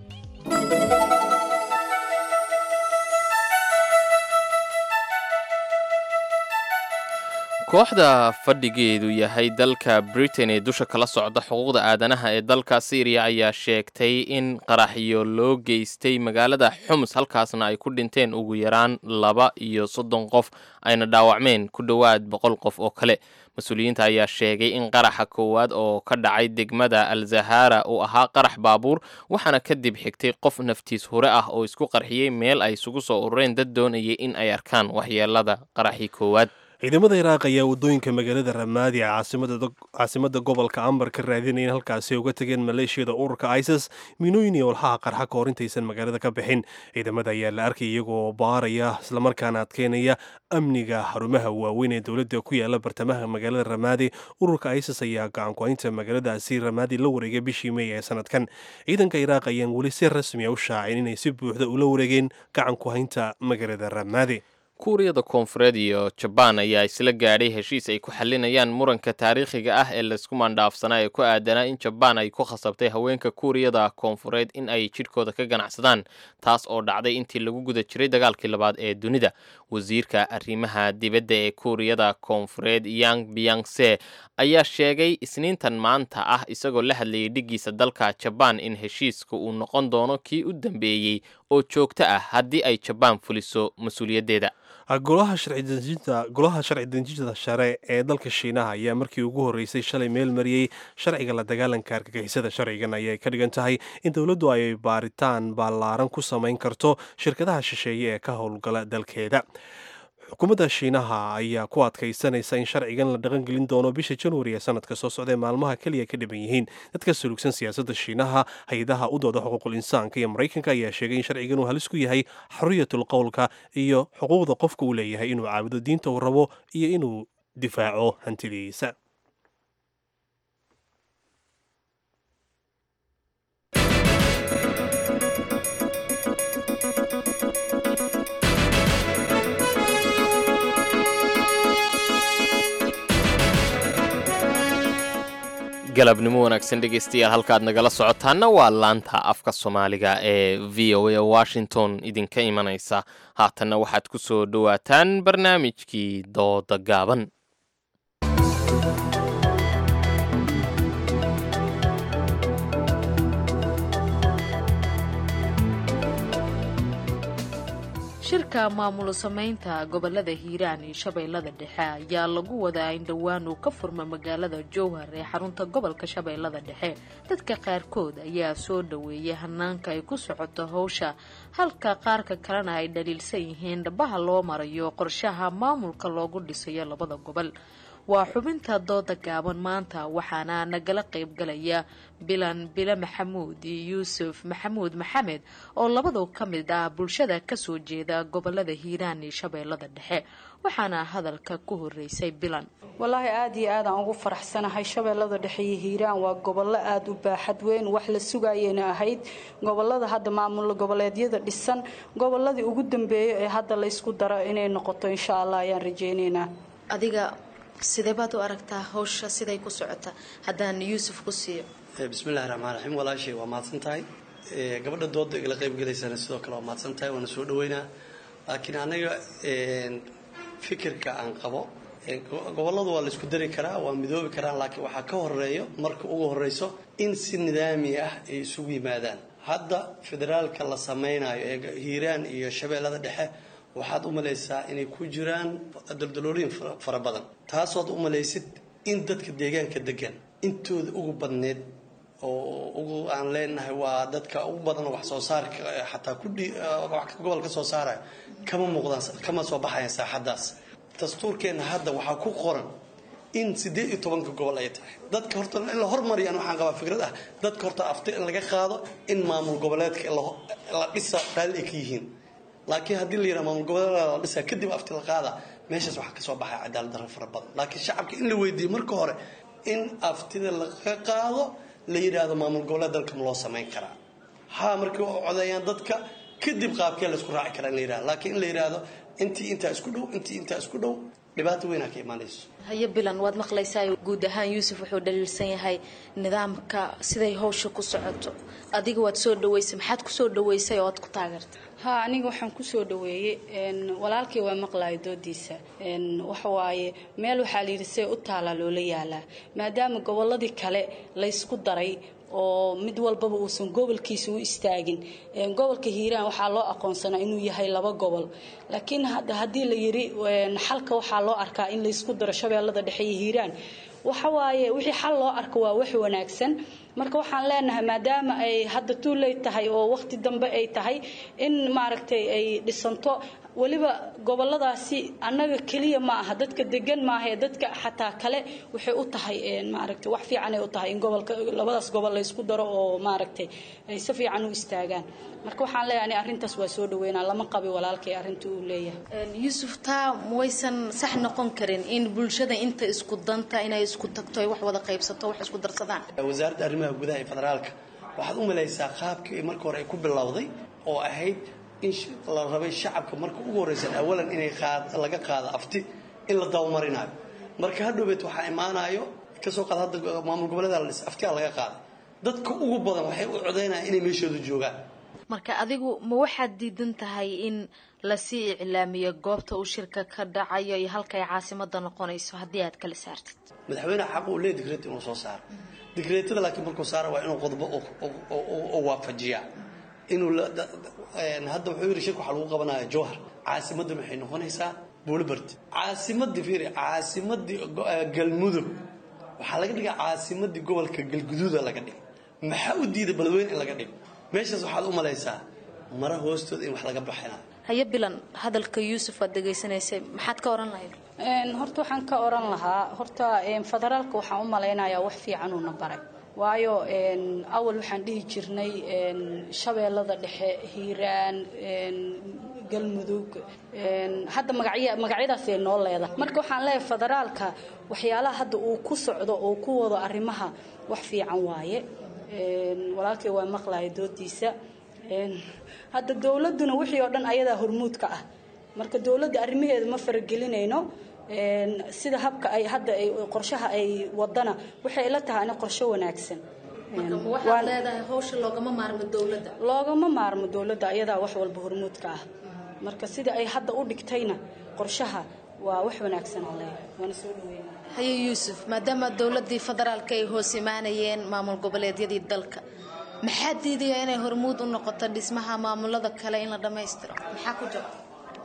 kooxda fadhigeedu yahay dalka britain ee dusha kala socda xuquuqda aadanaha ee dalka syriya ayaa sheegtay in qaraxyo loo geystay magaalada xums halkaasna ay ku dhinteen ugu yaraan laba iyo soddon qof ayna dhaawacmeen ku dhowaad boqol qof oo kale mas-uuliyiinta ayaa sheegay in qaraxa koowaad oo ka dhacay degmada al zahara uu ahaa qarax baabuur waxaana kadib xigtay qof naftiis hure ah oo isku qarxiyey meel ay isugu soo urureen dad doonayay in ay arkaan waxyeelada qaraxii koowaad ciidamada iraaq ayaa waddooyinka magaalada ramaadi ee caasimada gobolka ambar ka raadinaya in halkaasi uga tegeen maleeshiyada ururka isis miinooyin iyo walxaha qarxa ka hor intaysan magaalada ka bixin ciidamada ayaa la arkay iyagoo baaraya islamarkaana adkeynaya amniga xarumaha waaweyn ee dowladda ku yaala bartamaha magaalada ramaadi ururka isis ayaa gacanku-haynta magaaladaasi ramaadi la wareegay bishii meey ee sanadkan ciidanka iraaq ayaan weli si rasmi a u shaacin inay si buuxda ula wareegeen gacanku-haynta magaalada ramaadi kuuriyada koonfureed iyo jabaan ayaa isla gaadhay heshiis ay ku xalinayaan muranka taariikhiga ah ee laysku mandhaafsanaa ee ku aadanaa in jabaan ay ku khasabtay haweenka kuuriyada koonfureed in ay jidhkooda ka ganacsadaan taas oo dhacday intii lagu guda jiray dagaalkii labaad ee dunida wasiirka arrimaha dibadda ee kuuriyada koonfureed yang biyangse ayaa sheegay isniintan maanta ah isagoo la hadlayay dhiggiisa dalka jabaan in heshiiska uu noqon doono kii u dambeeyey oo joogto ah haddii ay jabaan fuliso mas-uuliyaddeeda golaha sharci dejinta share ee dalka shiinaha ayaa markii ugu horreysay shalay meel mariyey sharciga la dagaalanka argagixisada sharcigan ayay ka dhigan tahay in dowladdu ay baaritaan ballaaran ku samayn karto shirkadaha shisheeye ee ka howlgala dalkeeda xukuumadda shiinaha ayaa ku adkaysanaysa in sharcigan la dhaqangelin doono bisha januari ee sanadka soo socdae maalmaha keliya ka dhiban yihiin dadka sulugsan siyaasadda shiinaha hay-adaha u dooda xuquuqul insaanka iyo maraykanka ayaa sheegay in sharcigan uu halis ku yahay xoriyatul qowlka iyo xuquuqda qofka uu leeyahay inuu caabudo diinta uu rabo iyo inuu difaaco hantidiisa galabnimo wanaagsan dhegaystayaal halkaad nagala socotaana waa laanta afka soomaaliga ee v o a washington idinka imanaysa haatanna waxaad ku soo dhowaataan barnaamijkii dooda gaaban shirka maamul samaynta gobolada hiiraan iyo shabeellada dhexe ayaa lagu wadaa in dhowaan uu ka furma magaalada jowhar ee xarunta gobolka shabeellada dhexe dadka qaarkood ayaa soo dhaweeyay hanaanka ay ku socoto howsha halka qaarka kalena ay dhaliilsan yihiin dhabaha loo marayo qorshaha maamulka loogu dhisayo labada gobol waa xubinta dooda gaaban maanta waxaana nagala qaybgalaya bilan bile maxamuud iyo yuusuf maxamuud maxamed oo labadu ka mid ah bulshada kasoo jeeda gobolada hiiraan iyo shabeellada dhexe waxaana hadalka ku horeysay bilan wallaahi aada iyo aadaan ugu faraxsanahay shabeellada dhexe iyo hiiraan waa gobollo aada u baaxad weyn wax la sugayayna ahayd gobolada hadda maamul goboleedyada dhisan goboladii ugu dambeeya ee hadda laysku daro inay noqoto insha allah ayaan rajeyneynaa adiga sidee baad u aragtaa hawsha siday ku socota haddaan yuusuf ku siiyo bismillahi raxmaan raxiim walaashay waa mahadsan tahay gabadha dooda igala qaybgalaysana sidoo kale waa mahadsan tahay waana soo dhaweynaa laakiin anaga fikirka aan qabo goboladu waa laysku dari karaa waa midoobi karaan laakiin waxaa ka horeeyo marka ugu horeyso in si nidaami ah ay isugu yimaadaan hadda federaalka la samaynayo ee hiiraan iyo shabeellada dhexe waxaad u malaysaa inay ku jiraan daldaloolooyin fara badan taasood u malaysid in dadka deegaanka degan intooda ugu badneed oo ugu aan leenahay waa dadka ugu badan wax soo saarka xataa gobol ka soo saaraya kama muuqdaan kama soo baxayan saaxadaas dastuurkeenna hadda waxaa ku qoran in siddeed iyo tobanka gobol ay tahay dadka horta in la hormariyaan waxaan qabaa fikrad ah dadka horta afti in laga qaado in maamul goboleedka la dhisa raalli ay ka yihiin laakiin haddii la yidhaha maamul goboleeda la dhisaa kadib afti la qaada meeshaas waxaa kasoo baxaya cadaalad darro fara badan laakiin shacabka in la weydiiyo marka hore in aftida laga qaado la yidhaahdo maamul goboleed dalka ma loo samayn karaa haa markii u codeeyaan dadka kadib qaabkee laysku raaci karaa in la yidhahdo laakiin in la yidhaahdo intii intaa isku dhow intii intaa isku dhow dhibaato weynaa ka imaanayso haye bilan waad maqlaysaa guud ahaan yuusuf wuxuu dhaliilsan yahay nidaamka siday hawsha ku socoto adiga waad soo dhaweysay maxaad kusoo dhaweysay oo aad ku taageertay ha aniga waxaan kusoo dhaweeyey walaalkii waa maqlayo doodiisa waxa waaye meel waxaa layidhi see u taalaa loola yaalaa maadaama gobolladii kale laysku daray oo mid walbaba uusan gobolkiisa u istaagin gobolka hiiraan waxaa loo aqoonsanaa inuu yahay laba gobol laakiin hadda haddii la yidhi xalka waxaa loo arkaa in laysku daro shabeellada dhexe iyo hiiraan waxa waaye wixii xal loo arko waa wax wanaagsan marka waxaan leenahay maadaama ay hadda tuuley tahay oo waqti dambe ay tahay in maaragtay ay dhisanto weliba goboladaasi annaga keliya ma aha dadka degan maaha ee dadka xataa kale waxay u tahay maaragtay wax fiicanay u tahay in gobolka labadaas gobol laysku daro oo maaragtay ay si fiican u istaagaan marka waxaan leeyahay ani arrintaas waa soo dhaweynaa lama qabi walaalkay arrinta uu leeyahay yuusuf taa waysan sax noqon karin in bulshada inta isku danta inay isku tagto ay wax wada qaybsato wax isku darsadaan wasaaradda arrimaha gudaha ee federaalka waxaad u malaysaa qaabkii marka hore ay ku bilowday oo ahayd in la rabay shacabka marka ugu horreysan awalan inay laga qaado afti in la dabamarinayo marka hadhowbeed waxaa imaanayo kasoo qaad hadda maamul goboleeda la dhis aftigaa laga qaaday dadka ugu badan waxay u codaynayaan inay meeshooda joogaan marka adigu ma waxaad diidan tahay in lasii iclaamiyo goobta uu shirka ka dhacayo iyo halkay caasimada noqonayso haddii aad kala saartid madaxweyneha xaq uu leeyahy digreet inuu soo saaro digreetada laakiin markuu saara waa inuu qodobo oo waafajiyaa inuu hadda wuxuu yidhi shirka waxaa lagu qabanaya jowhar caasimadda maxay noqonaysaa buulibard caasimadii fiiri caasimadii galmudug waxaa laga dhigaa caasimadii gobolka galguduuda laga dhigay maxaa u diiday beledweyne in laga dhigo meeshaas waxaad u malaysaa mara hoostooda in wax laga baxinayo haye bilan hadalka yuusuf aad dhegaysanaysay maxaad ka oran lahayd horta waxaan ka oran lahaa horta federaalka waxaan u malaynayaa wax fiican uuna baray waayo awal waxaan dhihi jirnay shabeellada dhexe hiiraan galmudug hadda magacyadaasay noo leedahay marka waxaan leeyahay federaalka waxyaalaha hadda uu ku socdo oo ku wado arrimaha wax fiican waaye walaalkay waa maqlaya doodiisa hadda dowladuna wixii oo dhan ayadaa hormuudka ah marka dowladda arrimaheeda ma faragelinayno sida habka ay hadda ay qorshaha ay wadana waxay la tahay in qorshe wanaagsan waxaad leedahay hawsha loogama maarmo dowladda loogama maarmo dowladda ayadaa wax walba hormuudka ah marka sida ay hadda u dhigtayna qorshaha waa wax wanaagsan aan leeyahay waana soo dhaweynaa haye yuusuf maadaama dowladii federaalka ay hoos imaanayeen maamul goboleedyadii dalka maxaa diidaya inay hormuud u noqoto dhismaha maamulada kale in la dhammaystiro maxaa ku jira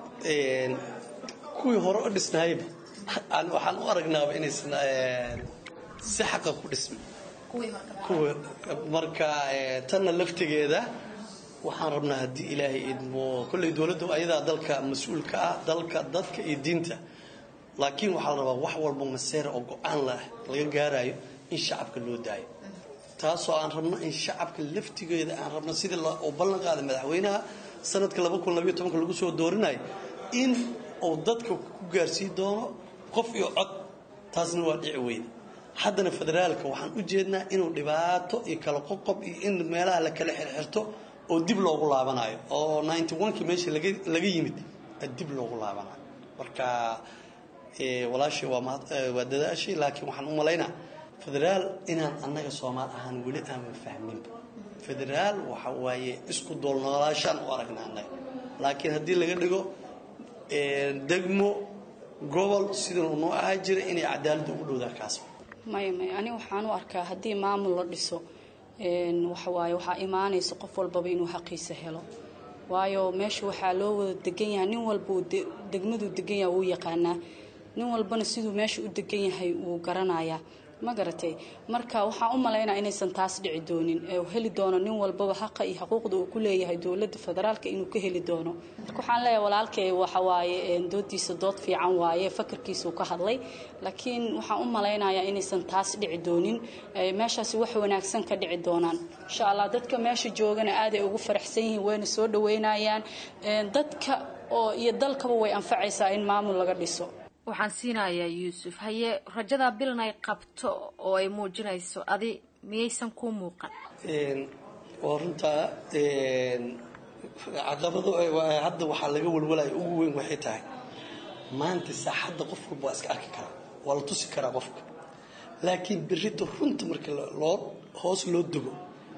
kuwii hore u dhisnayba waxaan u aragnaaba inaysan si xaqa ku dhismin kuwa marka tanna laftigeeda waxaan rabnaa haddii ilaahay idmo kolley dowladdu ayadaa dalka mas-uulka ah dalka dadka iyo diinta laakiin waxaa la rabaa wax walba maseera oo go-aan lah laga gaarayo in shacabka loo daayo taasoo aan rabno in shacabka laftigeeda aan rabno sidii uu ballan qaaday madaxweynaha sanadka lagu soo doorinayo in uu dadka ku gaarsii doono qof iyo cod taasna waa dhici weyda haddana federaalka waxaan u jeednaa inuu dhibaato iyo kala qoqob iyo in meelaha la kala xirxirto oo dib loogu laabanayo oo kii meesha laga yimid dib loogu laabanayo marka walaashay waa dadaashay laakiin waxaan u malaynaa federaal inaan annaga soomaal ahaan weli aanan fahminba federaal waxa waaye isku doolnoolaashaan u aragnaa annaga laakiin haddii laga dhigo degmo gobol sidanu noo ahaa jira inay cadaaladda ugu dhowdaa kaas maya maya aniga waxaan u arkaa haddii maamul la dhiso waxawaaye waxaa imaanaysa qof walbaba inuu xaqiisa helo waayo meesha waxaa loo wada degan yahay nin walba degmaduu degan yahay wuu yaqaanaa nin walbana siduu meesha u degan yahay wuu garanayaa ma garatay marka waxaan u malaynaa inaysan taas dhici doonin ee heli doono nin walbaba xaqa iyo xuquuqda uu ku leeyahay dowladda federaalka inuu ka heli doono marka waxaan leeyahay walaalkay waxawaaye doodiisa dood fiican waaye fakarkiisuu ka hadlay laakiin waxaan u malaynayaa inaysan taas dhici doonin meeshaasi wax wanaagsan ka dhici doonaan insha allah dadka meesha joogana aaday ugu faraxsan yihiin wayna soo dhaweynayaan dadka oo iyo dalkaba way anfacaysaa in maamul laga dhiso waxaan siinayaa yuusuf haye rajadaa bilan ay qabto oo ay muujinayso adi miyaysan kuu muuqan waa runtaa caqabado waa- hadda waxaa laga walwalaya ugu weyn waxay tahay maanta saaxadda qof walba waa iska arki karaa waa la tusi karaa qofka laakiin berrito runta marka la- loo hoos loo dego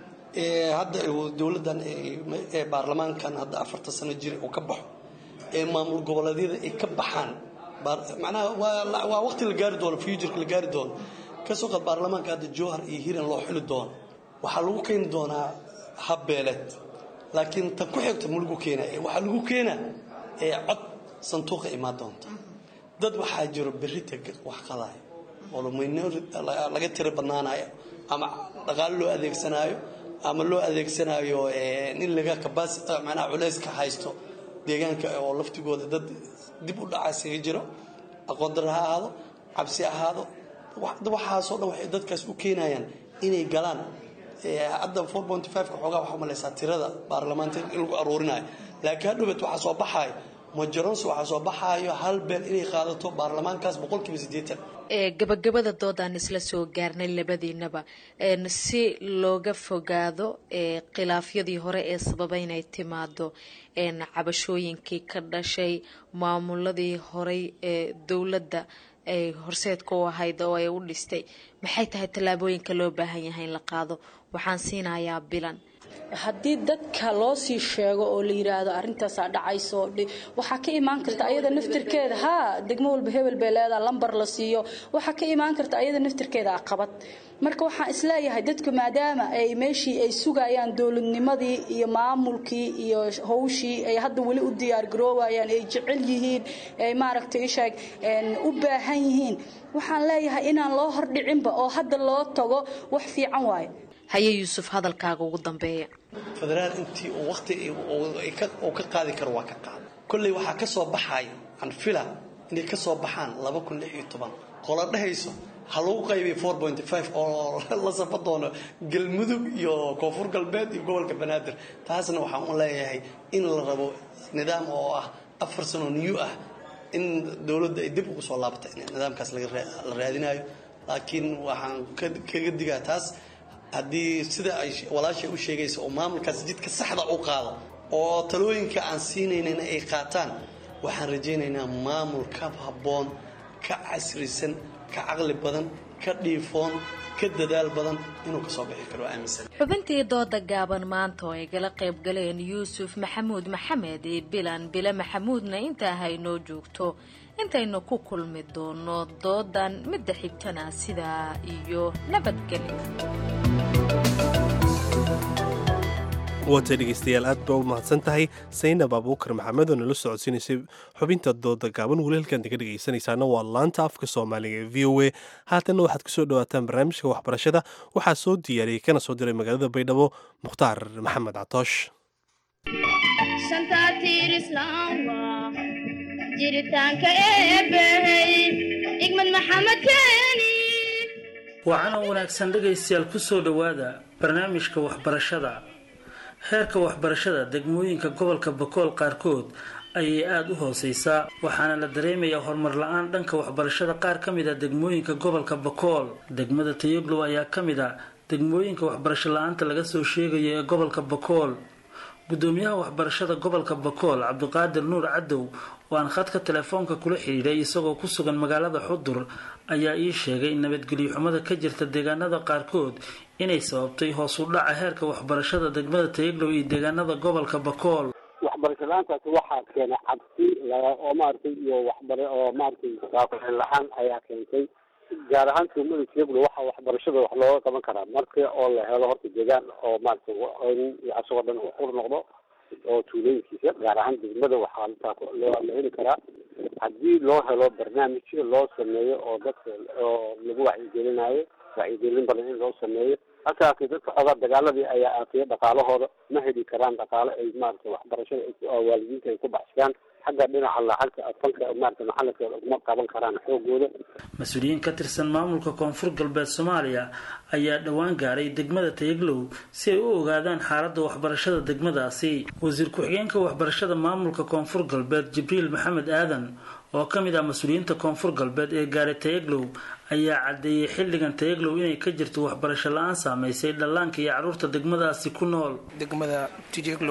ee hadda uu dowladdan ee- ee baarlamaankan hadda afarta sano jira uu ka baxo ee maamul goboleedyada ay ka baxaan baar- macnaha waa la- waa waqti la gaari doono futureka la gaari doono kasoo qaad baarlamaanka hadda jowhar iyo hiran loo xili doono waxaa lagu keeni doonaa habbeeleed laakiin tan ku xigta ma lagu keenaa ee waxaa lagu keenaa ee cod sanduuqa imaan doonta dad waxaa jiro berrita wax qadaayo oo minority laga tiro badnaanayo ama dhaqaale loo adeegsanaayo ama loo adeegsanayo eh, in laga kabas macnaha culayska haysto deegaanka oo laftigooda dad dib u dhaca isaga jiro aqoon darro ha ahaado cabsi ha ahaado wax- waxaasoo dhan waxay dadkaas u keenayaan inay galaan Eh, hadda 4.5 ka xoogaa waxaa umalaysaa tirada baarlamaanka in lagu aruurinayo laakiin hadhowbet waxaa soo baxaayo majoronsi waxaa soo baxaayo hal beel inay qaadato baarlamaankaas boqolkiiba siddeetan ee gabagabada doodaan isla soo gaarnay labadiinaba een si looga fogaado ee khilaafyadii hore ee sababay inay timaado een cabashooyinkii ka dhashay maamuladii horey ee dowladda ay horseedka u ahayd oo ay u dhistay maxay tahay tallaabooyinka loo baahan yahay in la qaado waxaan siinayaa bilan haddii dadka loo sii sheego oo la yidhaahdo arrintaasaa dhacayso dhi- waxaa ka imaan karta ayada naftirkeeda haa degmo walba hebel bay leedaha lambar la siiyo waxaa ka imaan karta ayada naftirkeeda aqabad marka waxaan isleeyahay dadku maadaama ay meeshii ay sugayaan dowladnimadii iyo maamulkii iyo howshii ay hadda weli u diyaar garoowayaan ay jecel yihiin ay maaragtay isheeg een, u baahan yihiin waxaan leeyahay inaan loo hordhicinba oo hadda loo tago wax fiican waaye haye yuusuf hadalkaaga ugu dambeeya federaal intii uu waqti uu- ay ka- uu ka qaadi karo waa ka qaada kolley waxaa ka soo baxaya aan fila inay ka soo baxaan laba kun lix iyo toban qola dhehayso ha lagu qaybay 4.5 oo la safa doono galmudug iyo koonfur galbeed iyo gobolka banaadir taasna waxaan u leeyahay in la rabo nidaam oo ah afar sano new ah in dowladda ay dib ugu soo laabato in nidaamkaas laga raa- la raadinayo laakiin waxaan ka- kaga digaa taas haddii sida ay walaashay u sheegaysa oo maamulkaas jidka saxda u qaado oo talooyinka aan siinaynana ay qaataan waxaan rajaynaynaa maamul ka habboon ka casrisan ka caqli badan ka dhiifoon ka dadaal badan inuu kasoo bixi karo aaminsan xubintii dooda gaaban maanta oo ay gala qayb galeen yuusuf maxamuud maxamed iyo bilan bile maxamuudna intaa haynoo joogto intaynu ku kulmi doono doodan midda xigtana sidaa iyo nabadgelyo waatay dhegeystayaal aad baa u mahadsan tahay saynab abuukar maxamed oo nala socodsiinaysay xubinta dooda gaaban weli halkaan ka dhegeysanaysaana waa laanta afka soomaaliga ee v o a haatanna waxaad kusoo dhawaataan barnaamijka waxbarashada waxaa soo diyaariyey kana soo diray magaalada baydhabo mukhtaar maxamed catoosh shanta tiir islaamba jiritaanka eebbahey igmad maxamed keeni wacan oo wanaagsan dhegaystayaal ku soo dhowaada barnaamijka waxbarashada heerka waxbarashada degmooyinka gobolka bakool qaarkood ayay aada u hooseysaa waxaana la dareemayaa horumar la-aan dhanka waxbarashada qaar ka mid a degmooyinka gobolka bakool degmada tayoglow ayaa ka mid a degmooyinka waxbarasho la-aanta laga soo sheegayo ee gobolka bakool gudoomiyaha waxbarashada gobolka bakool cabdiqaadir nuur cadow oo aan khadka telefoonka kula xidhiidhay isagoo ku sugan magaalada xudur ayaa ii sheegay in nabadgelyo xumada ka jirta deegaanada qaarkood inay sababtay hoos u dhaca heerka waxbarashada degmada tayaglow iyo deegaanada gobolka bakool waxbarasho la-aantaasi waxaa keenay cabsi la- oo maaragtay iyo waxbara oo maaragtay waaqicin la-aan ayaa keentay gaar ahaan tuumada tiyaglo waxaa waxbarashada wax looga qaban karaa marka oo la helo horta deegaan oo maaragtay wa- in asagoo dhan uu qur noqdo oo tuulooyinkiisa gaar ahaan degmada waxaa intaa ku- loo la heli karaa haddii loo helo barnaamij loo sameeyo oo dadka oo lagu wacyigelinayo wacyigelin badan in loo sameeyo halkaasi dadka xoogaa dagaaladii ayaa aafiya dhaqaalahooda ma heli karaan dhaqaale ay maaragtay waxbarashada ay ku- oo waalidiinta ay ku baxsadaan xagga dhinaca lacagta fanka maaragtay macalinka uma qaban karaan xoogooda mas-uuliyiin ka tirsan maamulka koonfur galbeed soomaaliya ayaa dhowaan gaaray degmada tayaglow si ay u ogaadaan xaaladda waxbarashada degmadaasi wasiir ku-xigeenka waxbarashada maamulka koonfur galbeed jibriil maxamed aadan oo ka mid ah mas-uuliyiinta koonfur galbeed ee gaaray tayaglow ayaa caddeeyey xilligan tayaglow inay ka jirto waxbarasho la-aan saameysay dhallaanka iyo carruurta degmadaasi ku nool degmada tijeglow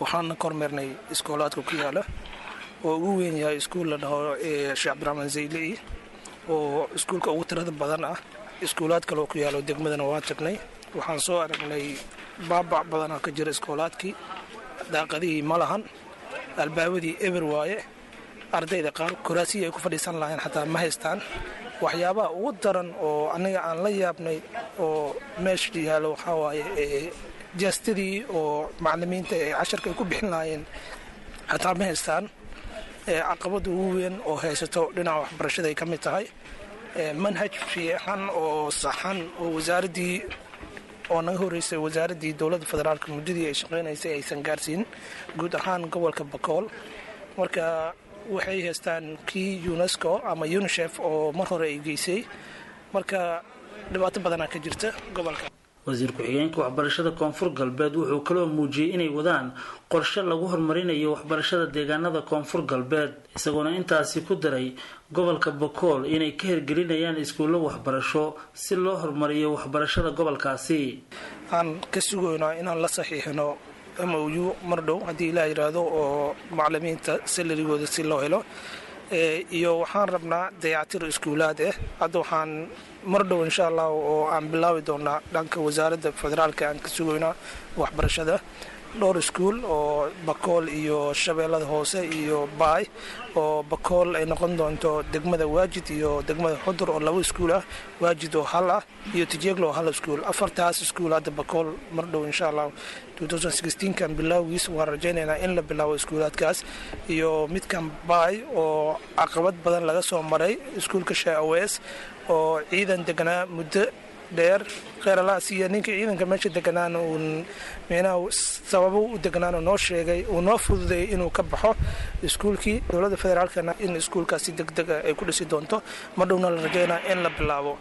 waxaana kormeernay iskoolaadka ku yaala oo ugu weyn yahay iskuul la dhaho sheekh cabdiraxmaan zaylei oo iskuulka ugu tirada badan ah iskuulaad kaleoo ku yaalo degmadana waa tagnay waxaan soo aragnay baabac badanaa ka jira iskoolaadkii daaqadihii ma lahan albaabadii eber waaye ardayda qaar koraasihii ay ku fadhiisan lahayn xataa ma haystaan waxyaabaha ugu daran oo aniga aan la yaabnay oo meesha yaalo waxaa waaye jeestadii oo macalimiinta ee casharka ay ku bixin lahaayeen xataa ma haystaan caqabada ugu weyn oo haysato dhinaca waxbarashada ay ka mid tahay manhaj fiican oo saxan oo wasaaraddii oo naga horeysay wasaaraddii dowladda federaalka muddadii ay shaqaynaysay aysan gaarsiin guud ahaan gobolka bakool marka waxay haystaan kii unesco ama unisef oo mar hore ay geysay marka dhibaato badanaa ka jirta gobolka wasiir ku-xigeenka waxbarashada koonfur galbeed wuxuu kaloo muujiyey inay wadaan qorshe lagu horumarinayo waxbarashada deegaanada koonfur galbeed isagoona intaasi ku daray gobolka bakool inay ka hirgelinayaan iskuullo waxbarasho si loo horumariyo waxbarashada gobolkaasi aan ka sugaynaa inaan la saxiixino m o u mar dhow haddii ilaa yidhaahdo oo macalimiinta salarigooda si loo helo iyo waxaan rabnaa dayactir iskuulaad ah hadda waxaan mar dhow insha allah oo aan bilaabi doonaa dhanka wasaaradda federaalka aan ka sugaynaa waxbarashada dhowr iskuul oo bakool iyo shabeellada hoose iyo baay oo bakool ay noqon doonto degmada waajid iyo degmada xudur oo laba iskuul ah waajid oo hal ah iyo tijeeglo oo hal iskuul afartaas iskuul hadda bakool mar dhow insha allah kan bilowgiis waan rajaynaynaa in la bilaabo iskuulaadkaas iyo midkan baay oo caqabad badan laga soo maray iskuulka shaawees oo ciidan deganaa muddo dheer kheeralaas iyo ninka ciidanka meesha deganaan uun meenaha sababo u deganaan noo sheegay uu noo fududeeyay inuu ka baxo iskuulkii dowladda federaalkana in iskuulkaasi degdega ay ku dhisi doonto mar dhowna la rajaynaa in la bilaabo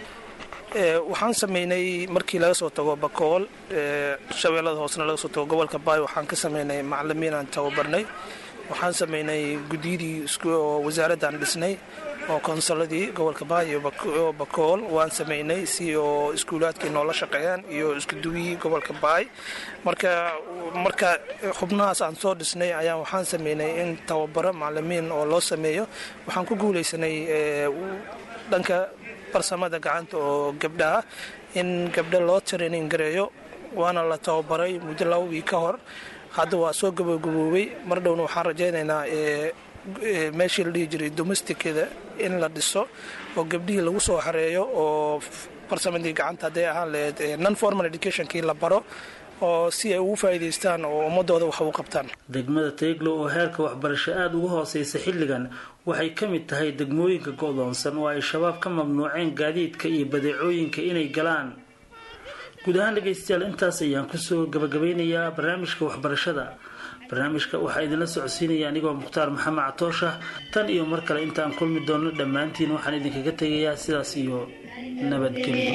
waxaan sameynay markii laga soo tago bakool shabeellada hoosena laga soo tago gobolka baay waxaan ka sameynay macalimiin aan tababarnay waxaan sameynay guddiyadii oo wasaaraddan dhisnay oo konsuladii gobolka baay iyo bakool waan sameynay si oo iskuulaadkii noola shaqeeyaan iyo iskuduwiyii gobolka baay marka marka xubnahaas aan soo dhisnay ayaan waxaan sameynay in tababaro macalimiin oo loo sameeyo waxaan ku guuleysanay dhanka farsamada gacanta oo gabdhaha in gabdho loo training gareeyo waana la tababaray muddo laba wii ka hor hadda waa soo gabagaboobay mar dhowna waxaan rajaynaynaa meeshii la dhihi jiray domesticada in la dhiso oo gabdhihii lagu soo xareeyo oo farsamadii gacanta hadday ahaan laheyd non formal educationkii la baro oo si ay ugu faa'iidaystaan oo ummadooda wax u qabtaan degmada teeglo oo heerka waxbarasho aada uga hooseysa xilligan waxay ka mid tahay degmooyinka go'doonsan oo ay shabaab ka mamnuuceen gaadiidka iyo badeecooyinka inay galaan guud ahaan dhegaystayaal intaas ayaan kusoo gabagabeynayaa barnaamijka waxbarashada barnaamijka waxaa idinla socodsiinaya anigoo mukhtaar maxamed catoosha tan iyo mar kale intaan kulmi doonno dhammaantiin waxaan idinkaga tegayaa sidaas iyo nabadgelyo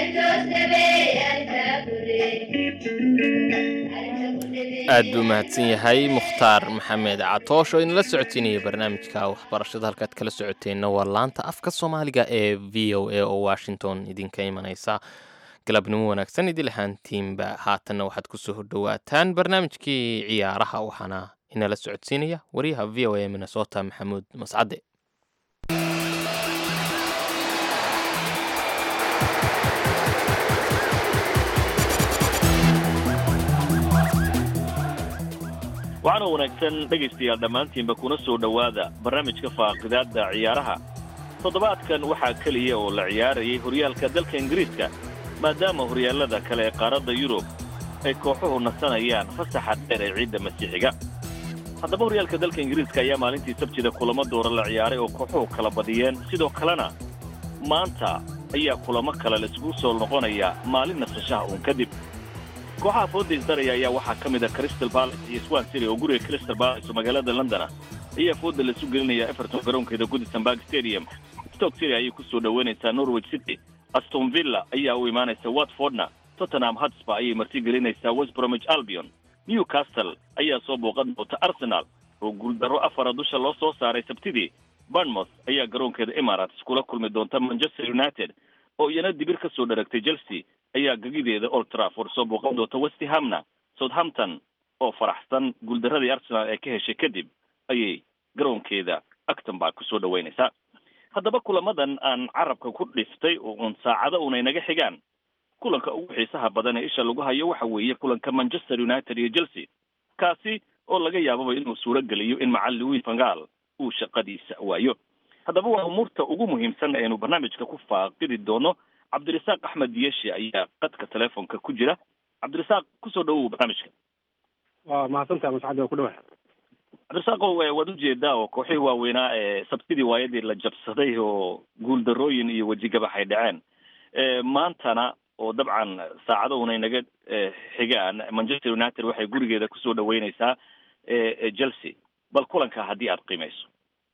aad buu mahadsan yahay mukhtaar maxamed catoosh oo inala socotiinaya barnaamijka waxbarashada halkaad kala socoteenna waa laanta afka soomaaliga ee v o a oo washington idinka imanaysa galabnimo wanaagsan idil ahaantiinba haatanna waxaad kusoo hordhowaataan barnaamijkii ciyaaraha waxaana inala socodsiinaya wariyaha v o a minnesota maxamuud mascade waxaana wanaagsan dhegaystayaal dhammaantiinba kuna soo dhowaada barnaamijka faaqidaadda ciyaaraha toddobaadkan waxaa keliya oo la ciyaarayay horyaalka dalka ingiriiska maadaama horyaallada kale ee qaaradda yurub ay kooxuhu nasanayaan fasaxa dheer ee ciidda masiixiga haddaba horyaalka dalka ingiriiska ayaa maalintii sabtida kulamo doora la ciyaaray oo kooxuhu kala badiyeen sidoo kalena maanta ayaa kulamo kale laisugu soo noqonaya maalin nasashaha uun kadib kooxaha foodays daraya ayaa waxaa ka mid a crystal palace iyo swan city oo guriga crystal palace oo magaalada londona ayaa fooda laisu gelinaya everton garoonkeeda goodison park stadium stoke city ayay ku soo dhoweynaysaa norwich city aston villa ayaa u imaanaysa watfordna tottenham hotspur ayay marti gelinaysaa west bromwich albion newcastle ayaa soo booqan doonta arsenal oo guuldarro afara dusha loo soo saaray sabtidii bournemouth ayaa garoonkeeda emirates kula kulmi doonta manchester united oo iyana dibir ka soo dharagtay chelsea ayaa gegideeda old trafford soo booqan doonta westhamna southampton oo faraxsan guuldaradii arsenal ee ka heshay kadib ayay garoonkeeda actonburg kusoo dhaweynaysaa haddaba kulamadan aan carabka ku dhiftay oo uun saacado una inaga xigaan kulanka ugu xiisaha badan ee isha lagu hayo waxa weeye kulanka manchester united iyo chelsea kaasi oo laga yaababa inuu suuro geliyo in macalin louis vangal uu shaqadiisa waayo haddaba waa umuurta ugu muhiimsan aynu barnaamijka ku faaqidi doono cabdirasaaq axmed yeshi ayaa qadka telefonka ku jira cabdirasaaq kusoo dhawow barnaamijka waa mahadsantaha mascad waa ku dhawaad cabdirasaaqow waad ujeedaa oo kooxihii waaweynaa ee sabtidii waayadii la jabsaday oo guuldarooyin iyo wejigabax ay dhaceen maantana oo dabcan saacado una inaga xigaan manchester united waxay gurigeeda kusoo dhaweyneysaa chelsea bal kulanka haddii aad qiimeyso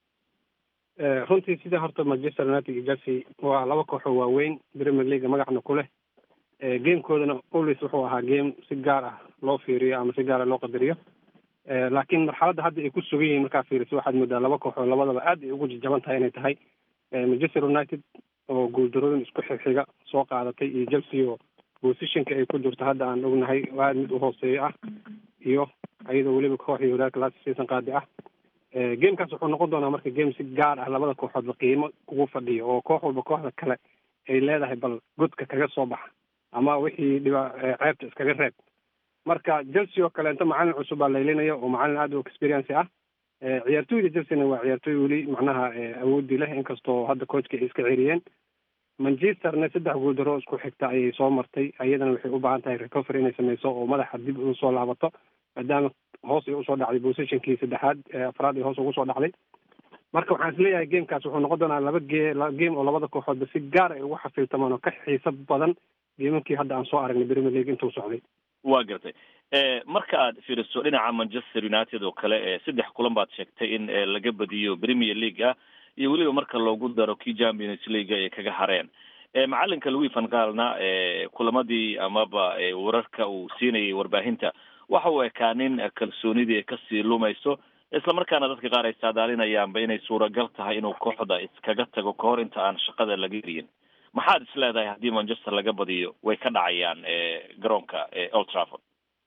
runtii sida horta manchester united iyo chelsea waa laba kooxoo waaweyn premier league magacna ku leh gamekoodana always wuxuu ahaa game si gaar ah loo fiiriyo ama si gaara loo qadariyo laakiin marxaladda hadda ay ku sugan yihiin markaa fiiriso waxaad moodaa laba kooxoo labadaba aad ay ugu jajaban tahay inay tahay manchester united oo guuldarooyin isku xigxiga soo qaadatay iyo chelsea oo positionka ay ku jirto hadda aan ognahay aad mid u hooseeyo ah iyo iyadoo weliba kooxii horaaka last season qaadi ah gamekaas wuxuu noqon doonaa marka game si gaar ah labada kooxoodba qiimo ugu fadhiyo oo koox walba kooxda kale ay leedahay bal godka kaga soo baxa ama wixii dhiba ceebta iskaga reeb marka chelsea oo kaleento macalin cusub baa laylinaya oo macalin aad u experience ah ciyaartooyda chelsea-na waa ciyaartooy weli macnaha awoodii leh inkastoo hadda coachka ay iska ceriyeen manchesterna saddex guuldaro isku xigta ayay soo martay iyadana waxay u baahan tahay recovery inay sameyso oo madaxa dib ugu soo laabato maadaama hoos ay usoo dhacday positionkii saddexaad afraad ay hoos ugu soo dhacday marka waxaan isleeyahay gamekaas wuxuu noqon doonaa laba ge game oo labada kooxoodba si gaar ay ugu xafiiltamaan oo ka xiiso badan geemamkii hadda aan soo aragnay premier league intuu socday waa gartay marka aad fiiriso dhinaca manchester united oo kale saddex kulan baad sheegtay in laga badiyo premier league ah iyo weliba marka loogu daro kii champions league ay kaga hareen macalinka louis van gaalna kulamadii amaba wararka uu siinayay warbaahinta waxa uu ekaa nin kalsoonidii kasii lumayso islamarkaana dadka qaar ay saadaalinayaanba inay suuragal tahay inuu kooxda iskaga tago kahor inta aan shaqada laga eriyin maxaad is leedahay haddii manchester laga badiyo way ka dhacayaan garoonka old trafford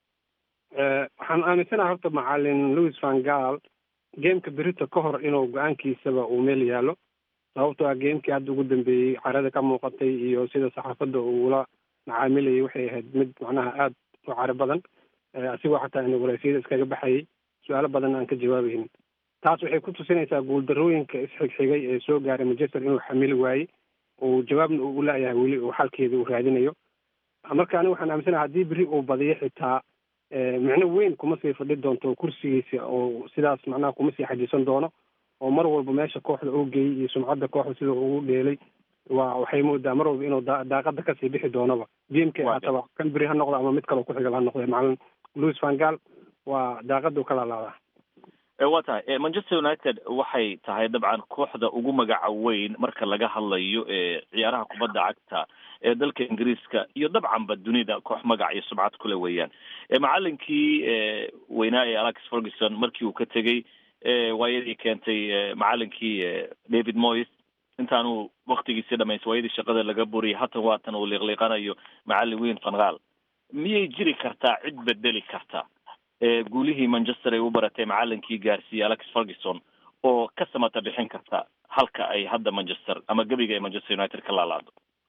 waxaan aaminsanaha horta macalin louis van gaal gameka berito ka hor inuu go-aankiisaba uu meel yaalo sababto ah gamekii hadda ugu dambeeyey carada ka muuqatay iyo sida saxaafadda uula macaamilayay waxay ahayd mid macnaha aada u caro badan asigoo xataa inagulaysyada iskaga baxayay su-aalo badan aan ka jawaabaynin taas waxay ku tusinaysaa guuldarooyinka isxigxigay ee soo gaaray manchester inuu xamili waayey uu jawaabna uu ulaayahay weli uu xalkeeda uu raadinayo marka aniga waxaan aaminsanaha haddii beri uu badiyo xitaa micno weyn kuma sii fadhi doonto kursigiisa oo sidaas macnaha kuma sii xajisan doono oo mar walba meesha kooxda uu geeyey iyo sumcadda kooxda sida ugu dheelay waa waxay moodaa mar walba inuu daa daaqada kasii bixi doonaba gameka haataba kan beri ha noqdo ama mid kaleo ku xigal ha noqde macalin louis van gaal waa daaqadu ka laalaadaa waa tahay manchester united waxay tahay dabcan kooxda ugu magaca weyn marka laga hadlayo ciyaaraha kubadda cagta ee dalka ingiriiska iyo dabcanba dunida koox magac iyo subcad kule weeyaan macalinkii weynaa ee alex ferguson markii uu ka tegey waayadii keentay macalinkii david moyes intaanu waktigiisii dhamays waayadii shaqada laga buriyay hatan waatan uu liiqliiqanayo macalin weyn vangal miyay jiri kartaa cid bedeli karta guulihii manchester ay u baratay macalinkii gaarsiiyey alex ferguson oo ka samata bixin karta halka ay hadda manchester ama gebiga ay manchester united ka laalaado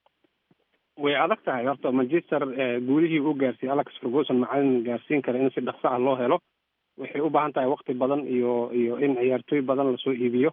way adag tahay horta manchester guulihii uu gaarsiiyey alex ferguson macalin gaarsiin kara in si dhaqso ah loo helo waxay u baahan tahay wakti badan iyo iyo in ciyaartooy badan lasoo iibiyo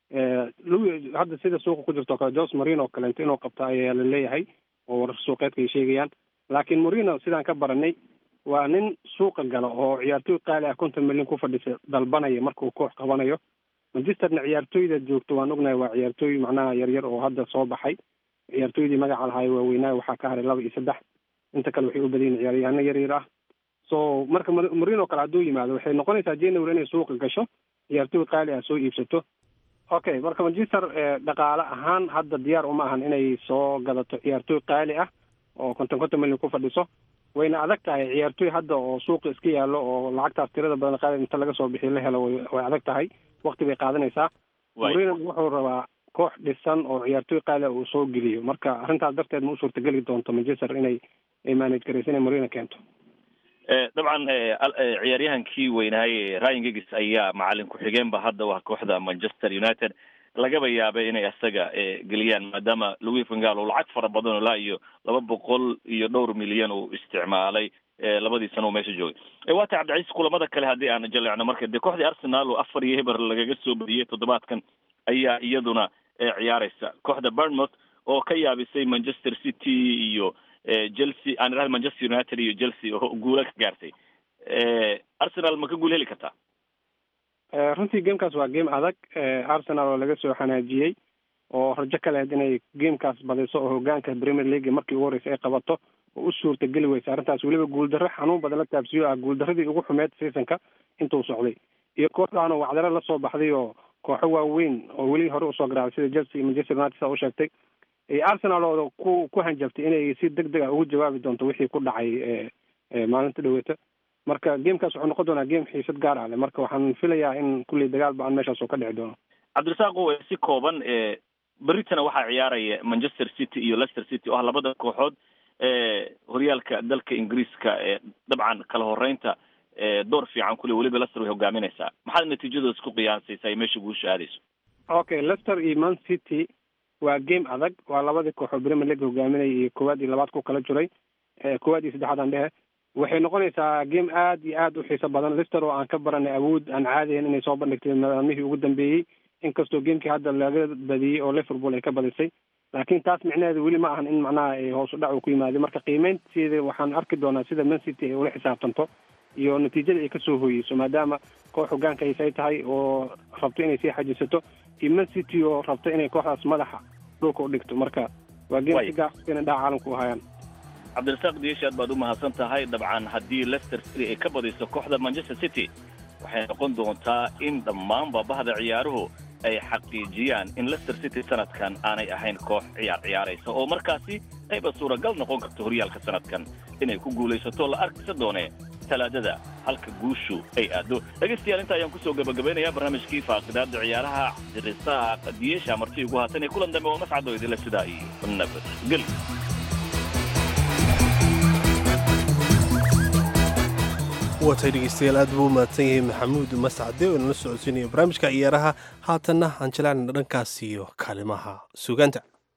hadda sida suuqa ku jirto o kale jose marino oo kaleento inuu qabto ayaa la leeyahay oo warar suuqeedka ay sheegayaan laakiin marino sidaan ka baranay waa nin suuqa gala oo ciyaartooy qaali ah konton milyan ku fadhisa dalbanaya markuu koox qabanayo manchesterna ciyaartooyda joogto waan ognahay waa ciyaartooy macnaha yaryar oo hadda soo baxay ciyaartooydii magaca lahaay waaweynaa waxaa ka haray laba iyo saddex inta kale waxay u badayin ciyaaryahaano yaryar ah so marka marino kale hadduu yimaado waxay noqonaysaa january inay suuqa gasho ciyaartooy qaali ah soo iibsato okay marka manchester dhaqaale ahaan hadda diyaar uma ahan inay soo gadato ciyaartooy qaali ah oo konton konton milyan ku fadhiso wayna adag tahay ciyaartooy hadda oo suuqa iska yaallo oo lacagtaas tirada badan qaali inta laga soo bixiyo la helo way adag tahay wakti bay qaadanaysaa marino wuxuu rabaa koox dhisan oo ciyaartooy qaali ah uu soo geliyo marka arrintaas darteed ma u suurtageli doonto manchester inay ay manage garayso inay marino keento dabcan ciyaaryahankii weynaaye ryan gigis ayaa macalin ku-xigeenba hadda waa kooxda manchester united lagaba yaabay inay isaga geliyaan maadaama louis vangal oo lacag fara badan oo laa iyo laba boqol iyo dhowr milyan uu isticmaalay labadii sano uu meesha joogay waata cabdicasiis kulamada kale haddii aan jaleecno marka dee kooxdii arsenal oo afar iyo heber lagaga soo badiyey toddobaadkan ayaa iyaduna ciyaareysa kooxda bournemouth oo ka yaabisay manchester city iyo chelsea aan idhahda manchester united iyo chelsea oo guula ka gaartay arsenal ma ka guul heli kartaa runtii gamekaas waa game adag arsenal oo laga soo xanaajiyey oo rajo ka lehed inay gamekaas badiso oo hogaanka premier league markii ugu horreysay ay qabato oo u suurta geli weysa arrintaas weliba guuldarro xanuun badan la taabsiyo ah guuldaradii ugu xumeed seasonka intuu socday iyo kooxdaanoo wacdaro la soo baxday oo kooxo waaweyn oo weli hore usoo garaacday sida chelsea iyo manchester united saa u sheegtay arsenal oo ku ku hanjabtay inay si deg deg ah ugu jawaabi doonto wixii ku dhacay maalinta dhaweeta marka gamekaas wuxuu noqon doonaa game xiisad gaar ah leh marka waxaan filayaa in kulley dagaal ba-an meeshaas oo ka dhici doono cabdirasaaqo si kooban beritana waxaa ciyaaraya manchester city iyo leicester city oo ah labada kooxood horyaalka dalka ingiriiska dabcan kala horeynta door fiican kule weliba leicester way hogaaminaysaa maxaad natiijadooda ku qiyaasaysaa ay meesha guusha aadayso okay leicester iyo man city waa game adag waa labadii kooxood premier league hogaaminaya iyo koowaad iyo labaad ku kala jiray koowaad iyo saddexaad aan dhehe waxay noqonaysaa game aad iyo aad u xiiso badan lister oo aan ka baranay awood aan caadiyan inay soo bandhigtay maalmihii ugu dambeeyey inkastoo gamekii hadda laga badiyey oo liverpool ay ka badisay laakiin taas micnaheedu weli ma ahan in macnaha hoos u dhac uu ku yimaaday marka qiimeynteeda waxaan arki doonaa sida man city ay ula xisaabtanto iyo natiijada ay kasoo hooyeyso maadaama koox hogaanka hayse ay tahay oo rabto inay sii xajisato iyo man city oo rabto inay kooxdaas madaxa dhulka u dhigto marka waa game si gaar inay dhaca caalamka u hayaan cabdirasaaq diishi aad baad u mahadsan tahay dabcan haddii leicester city ay ka badiso kooxda manchester city waxay noqon doontaa in dhammaanba bahda ciyaaruhu ay xaqiijiyaan in leicester city sanadkan aanay ahayn koox ciyaar ciyaaraysa oo markaasi ayba suuragal noqon karto horyaalka sanadkan inay ku guulaysato la arkisa doone talaadada halka guushu ay aado dhegaystayaal inta ayaan kusoo gabagabaynayaa barnaamijkii faaqidaada ciyaaraha cabdirasaaq diyeesha marti ugu haatan ee kulan dambe oo mascado idinla sidaa iyo nabadgel waatay dhegeystayaal aad buu u mahadsan yahay maxamuud mascade oo nala socodsiinaya barnaamijka ciyaaraha haatanna aan jelaanna dhankaas iyo kaalimaha sugaanta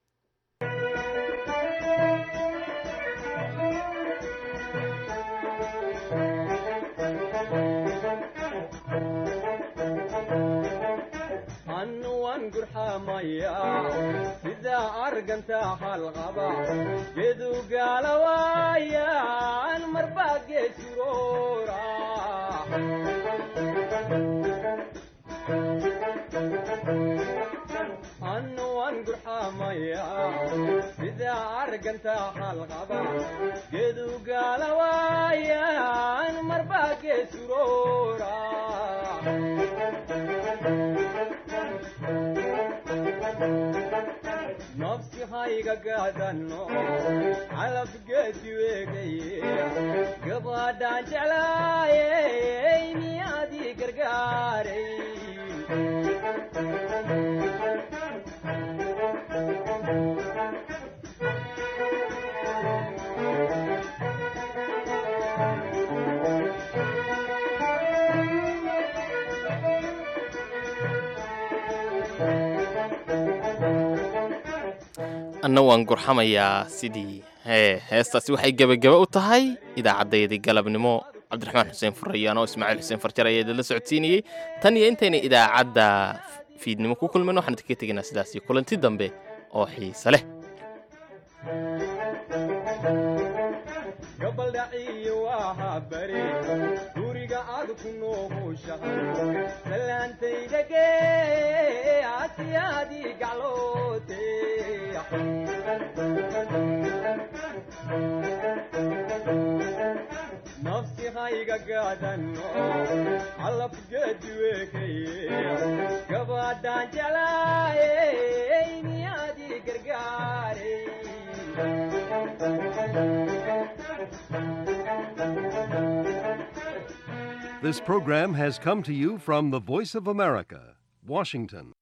sida arganta halqaba gedu gaalawaayan marba geesuroora anuwan gurxamaya sida arganta halqaba gedu gaalawaayan marba geesuroora nafsi hayga gaadano calabgeedi weegaye gabadhaan jeclaayey miyaadii gargaaray anna waan gurxamayaa sidii hee heestaasi waxay gebagaba u tahay idaacaddayadii galabnimo cabdiraxmaan xuseen furayaan oo ismaaciil xuseen farjar ayaa idinla socodsiinayey tan iyo intayna idaacadda fiidnimo ku kulmin waxaan idinka tegaynaa sidaasi kulanti dambe oo xiise leh gabaldhaciyo waaha bari guriga aad ku noohushahay salaantaydage asiyaadii gacloote nafsi hayga gaadano calabgeedi weekaye gabadhaan jeclaayey miyaadii gargaaray This program has come to you from the Voice of America, Washington.